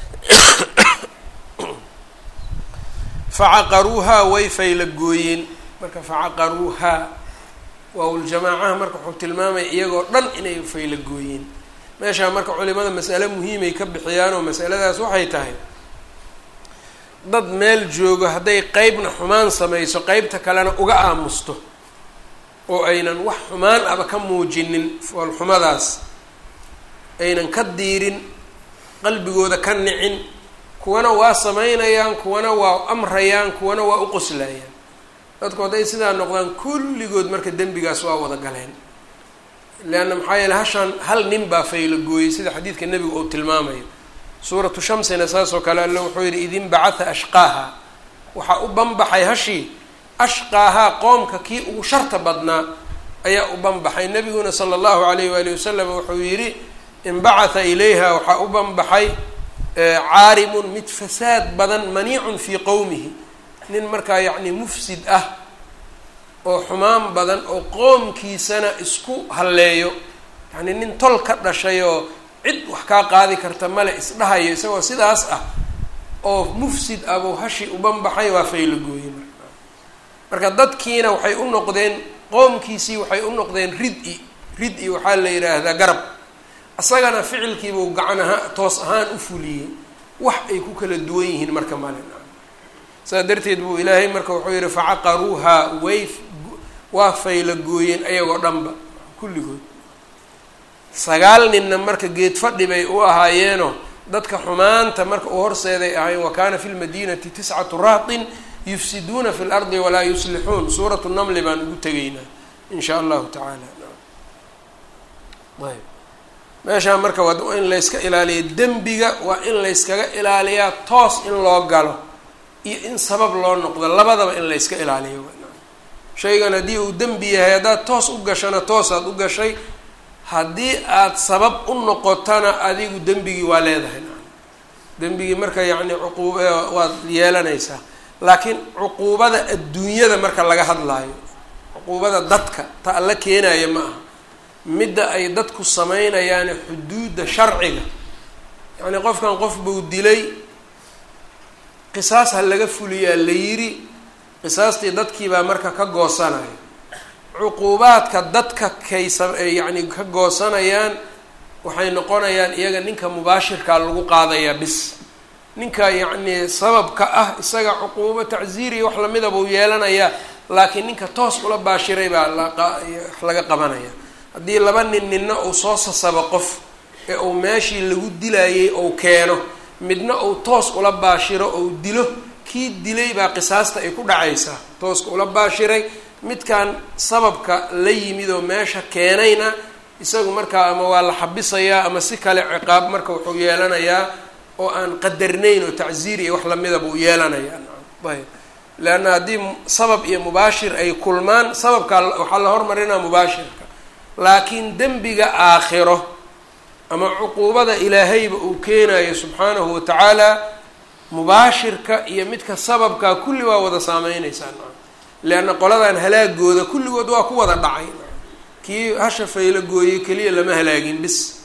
facaqaruuhaa way fayla gooyeen marka facaqaruuhaa waaw-uljamaacaha marka wuxuu tilmaamaya iyagoo dhan inay fayla gooyeen meeshaa marka culimada masale muhiimay ka bixiyaan oo masaladaas waxay tahay dad meel joogo hadday qeybna xumaan samayso qeybta kalena uga aamusto oo aynan wax xumaan aba ka muujinin foolxumadaas aynan ka diirin qalbigooda ka nicin kuwana waa samaynayaan kuwana waa amrayaan kuwana waa u qoslayaan dadku hadday sidaa noqdaan kulligood marka dembigaas waa wada galeen leanna maxaa yeele hashaan hal nin baa fayla gooyey sida xadiidka nebiga uu tilmaamayo suuratu shamsina saas oo kale alle wuxuu yidhi idin bacatha ashqaaha waxaa u banbaxay hashii ashqaahaa qoomka kii ugu sharta badnaa ayaa u banbaxay nebiguna sala allahu alayh waali wasalam wuxuu yidhi inbacatha ilayha waxaa u banbaxay caarimun mid fasaad badan maniicun fii qowmihi nin markaa yacni mufsid ah oo xumaan badan oo qoomkiisana isku halleeyo yacni nin tol ka dhashay oo cid wax kaa qaadi karta male isdhahayo isagoo sidaas ah oo mufsid abuu hashi ubanbaxay waa fayla gooye marka marka dadkiina waxay u noqdeen qoomkiisii waxay u noqdeen rid-i rid-i waxaa la yidhaahdaa garab isagana ficilkiibuu gacan ahaa toos ahaan u fuliyey wax ay ku kala duwan yihiin marka malin saa darteed buu ilaahay marka wuxuu yihi facaqaruuhaa way waa fayla gooyeen ayagoo dhanba kulligood sagaal ninna marka geed fadhi bay u ahaayeenoo dadka xumaanta marka uu horseeday ahayn wa kaana fi lmadinati tiscatu rahtin yufsiduuna fi lardi walaa yuslixuun suuratu namli baan ugu tegaynaa in shaa allahu tacaala ayb meeshaa marka waa in layska ilaaliya dembiga waa in layskaga ilaaliyaa toos in loo galo iyo in sabab loo noqdo labadaba in layska ilaaliyo shaygan haddii uu dembi yahay haddaad toos u gashana toosaad u gashay haddii aada sabab u noqotana adigu dembigii waa leedahay dembigii marka yacni cuquub waad yeelanaysaa laakiin cuquubada adduunyada marka laga hadlaayo cuquubada dadka ta alla keenaya ma aha midda ay dadku sameynayaane xuduudda sharciga yacni qofkan qof buu dilay qisaas ha laga fuliyaa la yiri qisaastii dadkiibaa marka ka goosanaya cuquubaadka dadka kay sa yacni ka goosanayaan waxay noqonayaan iyaga ninka mubaashirkaa lagu qaadayaa bis ninka yacni sababka ah isaga cuquubo tacziiri wax lamida buu yeelanayaa laakiin ninka toos ula baashiray baa lawax laga qabanaya haddii laba nin ninna uu soo sasabo qof ee uu meeshii lagu dilayay ou keeno midna uu toos ula baashiro ou dilo kii dilay baa qisaasta ay ku dhacaysaa tooska ula baashiray midkan sababka la yimid oo meesha keenayna isagu markaa ama waa la xabisayaa ama si kale ciqaab marka wuxuu yeelanayaa oo aan qadarnayn oo tacziir iyo wax lamida buu yeelanayaa ayb leanna haddii sabab iyo mubaashir ay kulmaan sababkaa waxaa la hormarinaa mubaashirka laakiin dembiga aakhiro ama cuquubada ilaahayba uu keenayo subxaanahu watacaala mubaashirka iyo midka sababkaa kulli waa wada saameynaysaa leanna qoladan halaagooda kulligood waa ku wada dhacay kii hasha fayla gooyey keliya lama halaagin bis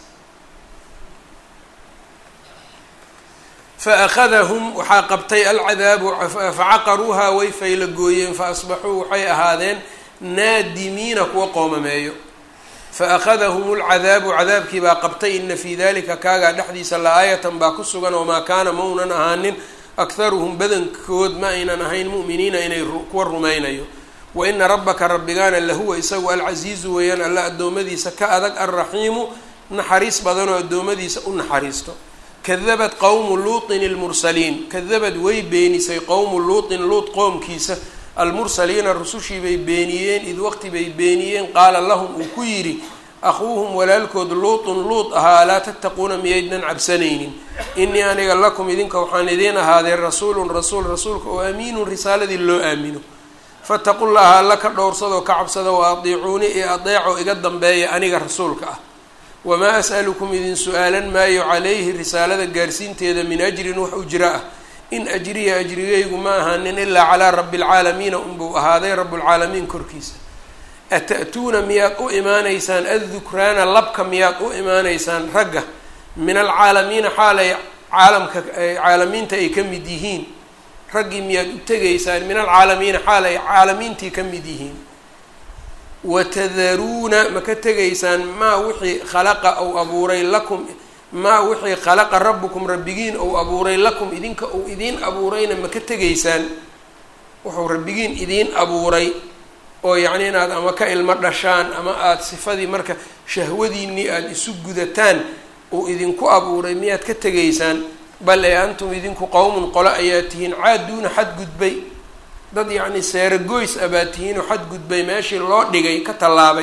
fa akhadahum waxaa qabtay alcadaabu facaqaruuhaa way fayla gooyeen fa asbaxuu waxay ahaadeen naadimiina kuwa qoomameeyo fa akhadahum lcadaabu cadaabkii baa qabtay ina fii dalika kaagaa dhexdiisa la-aayatan baa ku sugan wamaa kaana maunan ahaanin akharuhum badankood ma aynan ahayn mu'miniina inay kuwa rumaynayo wa ina rabbaka rabbigaana lahuwa isagu alcasiizu weeyaan alla addoommadiisa ka adag alraxiimu naxariis badanoo addoommadiisa u naxariisto kadabat qowmu luutin ilmursaliin kadabad way beenisay qowmu luutin luut qoomkiisa almursaliina rusushii bay beeniyeen id waqti bay beeniyeen qaala lahum uu ku yidhi akhuuhum walaalkood luutun luut ahaa alaa tattaquuna miyaydnan cabsanaynin inii aniga lakum idinka waxaan idiin ahaadee rasuulun rasuul rasuulka oo amiinun risaaladii loo aamino fataqu llaha alla ka dhowrsadoo ka cabsada wa adiicuuni iyo adeeco iga dambeeya aniga rasuulka ah wamaa as'alukum idin su-aalan maayo calayhi risaalada gaarsiinteeda min ajrin wax ujra ah in ajriya ajrigaygu ma ahaanin ilaa calaa rabbi alcaalamiina unbuu ahaaday rabbulcaalamiin korkiisa ata'tuuna miyaad u imaanaysaan addukraana labka miyaad u imaanaysaan ragga min alcaalamiina xaalay caalamka caalamiinta ay ka mid yihiin raggii miyaad u tegaysaan min alcaalamiina xaal ay caalamiintii ka mid yihiin watadaruuna ma ka tegaysaan maa wixii khalaqa ou abuuray lakum maa wixii khalaqa rabbukum rabbigiin ou abuuray lakum idinka uu idiin abuurayna ma ka tegaysaan wuxuu rabbigiin idiin abuuray oo yacni inaad ama ka ilmo dhashaan ama aada sifadii marka shahwadiinii aada isu gudataan uu idinku abuuray miyaad ka tegaysaan bal ee antum idinku qowmun qolo ayaa tihiin caaduuna xadgudbay dad yacni seeragoys a baa tihiinoo xadgudbay meeshii loo dhigay ka tallaabay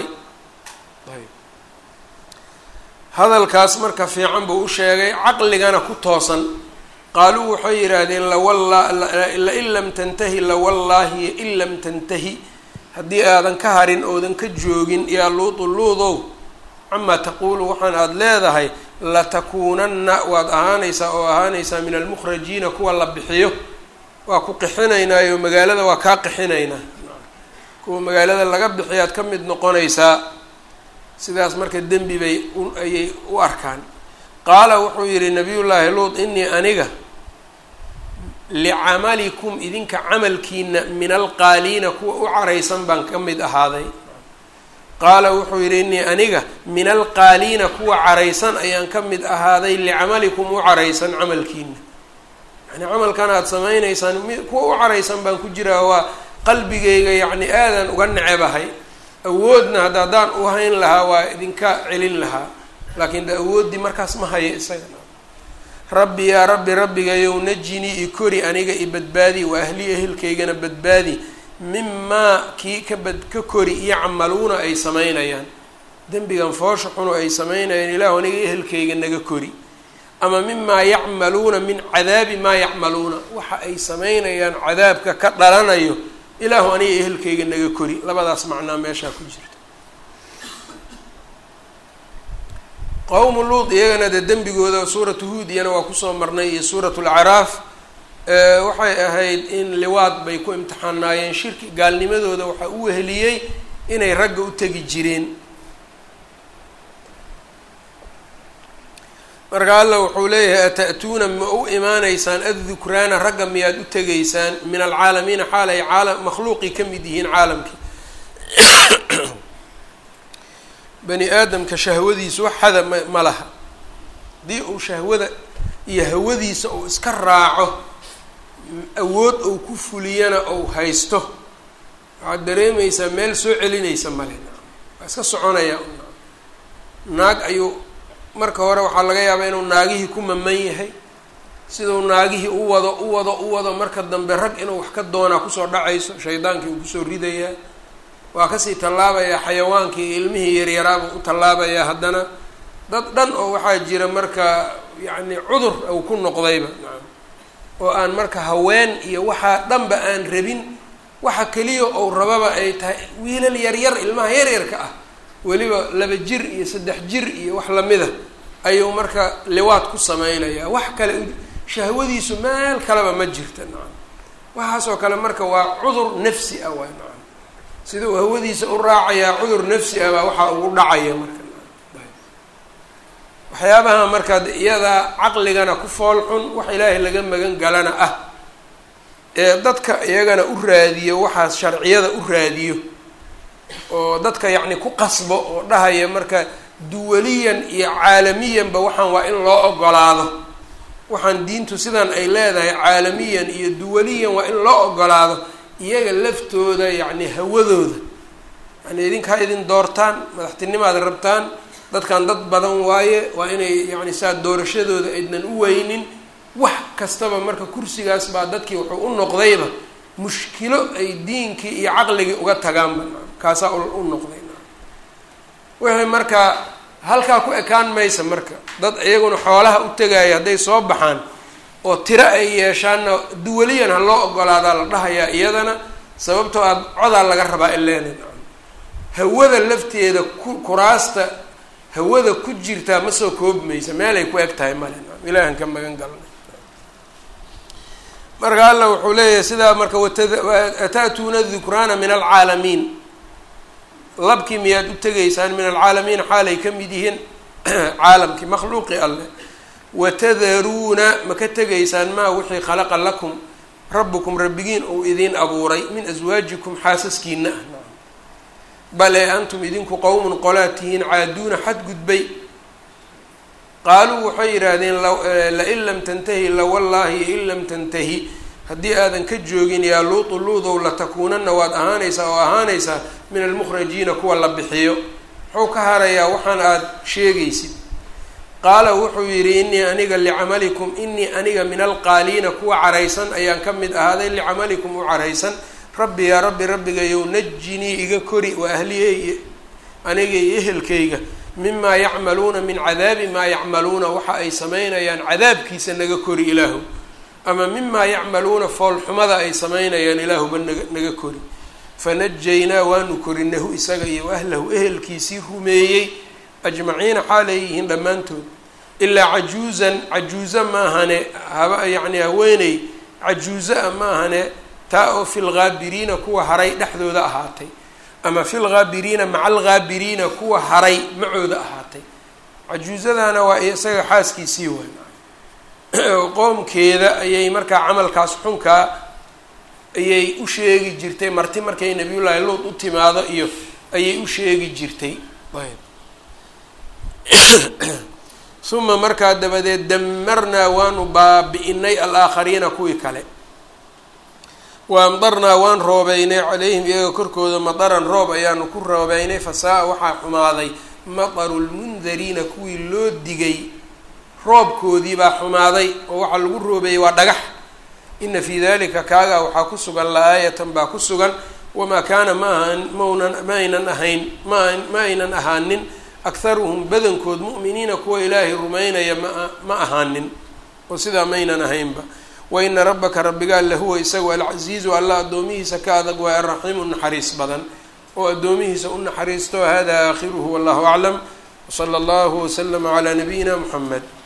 hadalkaas marka fiican buu u sheegay caqligana ku toosan qaaluu waxay yidhaahdeen lawalla lain lam tantahi lawallaahi in lam tantahi haddii aadan ka harin oodan ka joogin yaa luudu luudow camaa taquulu waxaan aada leedahay latakuunanna waad ahaanaysaa oo ahaanaysaa min almukhrajiina kuwa la bixiyo waa ku qixinaynaayo magaalada waa kaa qixinaynaa kuwa magaalada laga bixiyaad ka mid noqonaysaa sidaas marka dembi bay ayay u arkaan qaala wuxuu yidhi nabiyullaahi luut inii aniga licamalikum idinka camalkiina min alqaaliina kuwa u caraysan baan ka mid ahaaday qaala wuxuu yidhi inii aniga min alqaaliina kuwa caraysan ayaan ka mid ahaaday licamalikum u caraysan camalkiina yani camalkan aada samaynaysaan kuwa u caraysan baan ku jiraa waa qalbigayga yacni aadan uga necebahay awoodna hadda haddaan u hayn lahaa waa idinka celin lahaa laakiin de awooddii markaas ma hayo isaga rabbi yaa rabbi rabbigayow najinii i kori aniga i badbaadi wa ahlii ehelkaygana badbaadi mimaa kii ka bad ka kori yacmaluuna ay samaynayaan dembigan foosha xuno ay samaynayaan ilaahu aniga ehelkayga naga kori ama mimaa yacmaluuna min cadaabi maa yacmaluuna waxa ay samaynayaan cadaabka ka dhalanayo ilaahu aniga ehelkayga naga kori labadaas macnaa meeshaa ku jirta qowmu luud iyagana dee dembigooda suuratu huud iyana waa kusoo marnay iyo suuratu lacraaf waxay ahayd in liwaad bay ku imtixaanaayeen shirki gaalnimadooda waxaa u weheliyey inay ragga u tegi jireen marka alla wuxuu leeyahay ata'tuuna ma u imaanaysaan addukraana ragga miyaad u tegaysaan min alcaalamiina xaal ay caalam makhluuqii ka mid yihiin caalamkii bani aadamka shahwadiisu wax hada ma ma laha haddii uu shahwada iyo hawadiisa uu iska raaco awood ou ku fuliyana ou haysto waxaad dareemaysaa meel soo celinaysa male waa iska soconaya naag ayuu marka hore waxaa laga yaabaa inuu naagihii ku maman yahay siduu naagihii u wado u wado u wado marka dambe rag inuu wax ka doonaa kusoo dhacayso shaydaankii uu kusoo ridayaa waa kasii tallaabayaa xayawaankii ilmihii yaryaraabuu u tallaabayaa haddana dad dhan oo waxaa jira marka yacni cudur uu ku noqdayba oo aan marka haween iyo waxaa dhanba aan rabin waxa keliya ou rababa ay tahay wiilal yaryar ilmaha yaryarka ah weliba laba jir iyo saddex jir iyo wax lamida ayuu marka liwaad ku samaynayaa wax kale shahwadiisu meel kaleba ma jirta nacam waxaasoo kale marka waa cudur nafsi ah waay nacam sida uu hawadiisa u raacayaa cudur nafsi ah baa waxaa ugu dhacaya marka waxyaabaha markaa iyadaa caqligana ku fool xun wax ilaahay laga magan galana ah ee dadka iyagana u raadiyo waxaas sharciyada u raadiyo oo dadka yacni ku qasbo oo dhahaya marka duwaliyan iyo caalamiyanba waxaan waa in loo ogolaado waxaan diintu sidan ay leedahay caalamiyan iyo duwaliyan waa in loo ogolaado iyaga laftooda yacni hawadooda yani idinka ha idin doortaan madaxtinimaad rabtaan dadkan dad badan waaye waa inay yacni saa doorashadooda aydnan u weynin wax kastaba marka kursigaas baa dadkii wuxuu u noqdayba mushkilo ay diinkii iyo caqligii uga tagaanba kaasaa u noqday wixii marka halkaa ku ekaan maysa marka dad iyaguna xoolaha u tegaya hadday soo baxaan oo tiro ay yeeshaanna duwaliyan ha loo ogolaadaa la dhahayaa iyadana sababtoo aad codaa laga rabaa ileena hawada lafteeda ku kuraasta hawada ku jirtaa ma soo koobmaysa meelay ku eg tahay male ilaahan ka magan galnay marka alla wuxuu leeyahay sidaa marka wata'tuuna dukraana min alcaalamiin labkii miyaad u tegaysaan min alcaalamiin xaalay ka mid yihiin caalamkii makhluuqi alleh watadaruuna ma ka tegaysaan maa wixii khalaqa lakum rabbukum rabbigiin uu idiin abuuray min aswaajikum xaasaskiina ah bale antum idinku qowmun qolaad tihiin caaduuna xadgudbay qaaluu waxay yidhaahdeen lain lam tantahi lawallaahi in lam tantahi haddii aadan ka joogin yaa luutu luudow latakuunana waad ahaanaysaa oo ahaanaysaa min almukhrajiina kuwa la bixiyo muxuu ka harayaa waxaan aada sheegaysid qaala wuxuu yidhi inii aniga licamalikum inii aniga min alqaaliina kuwa caraysan ayaan ka mid ahaaday licamalikum u caraysan rabbi yaa rabbi rabbigayow najinii iga kori wa ahliyey aniga iyo ehelkayga mimaa yacmaluuna min cadaabi maa yacmaluuna waxa ay samaynayaan cadaabkiisa naga kori ilaahu ama mimaa yacmaluuna foolxumada ay samaynayaan ilaahuba naga naga kori fanajaynaa waanu korinahu isaga iyo ahlahu ehelkiisii rumeeyey ajmaciina xaalay yihiin dhammaantood ilaa cajuuzan cajuuza maahane haba yacni haweeney cajuuza-a maahane taa oo fi lghaabiriina kuwa haray dhexdooda ahaatay ama fi lghaabiriina maca alghaabiriina kuwa haray macooda ahaatay cajuuzadana waa isaga xaaskiisii waay qoomkeeda ayay markaa camalkaas xunkaa ayay u sheegi jirtay marti markay nabiyullaahi luud u timaado iyo ayay u sheegi jirtay uma markaa dabadeed damarnaa waanu baabi-inay alaakhariina kuwii kale wa amdarnaa waan roobeynay calayhim iyaga korkooda madaran roob ayaanu ku roobeynay fasaa-a waxaa xumaaday mataru lmundariina kuwii loo digay roobkoodii baa xumaaday oo waxaa lagu roobeeyey waa dhagax ina fii dalika kaagaa waxaa ku sugan la-aayatan baa ku sugan wamaa kaana ma ahaan maunan ma aynan ahayn ma ma aynan ahaanin akharuhum badankood mu'miniina kuwa ilaahay rumaynaya maa ma ahaanin oo sidaa maynan ahaynba waina rabbaka rabbigaa lahuwa isagu alcasiizu alla addoomihiisa ka adag waa araxiimu naxariis badan oo addoomihiisa u naxariisto hada aakhiruhu wallahu aclam wsala allahu waslama calaa nabiyina muxamed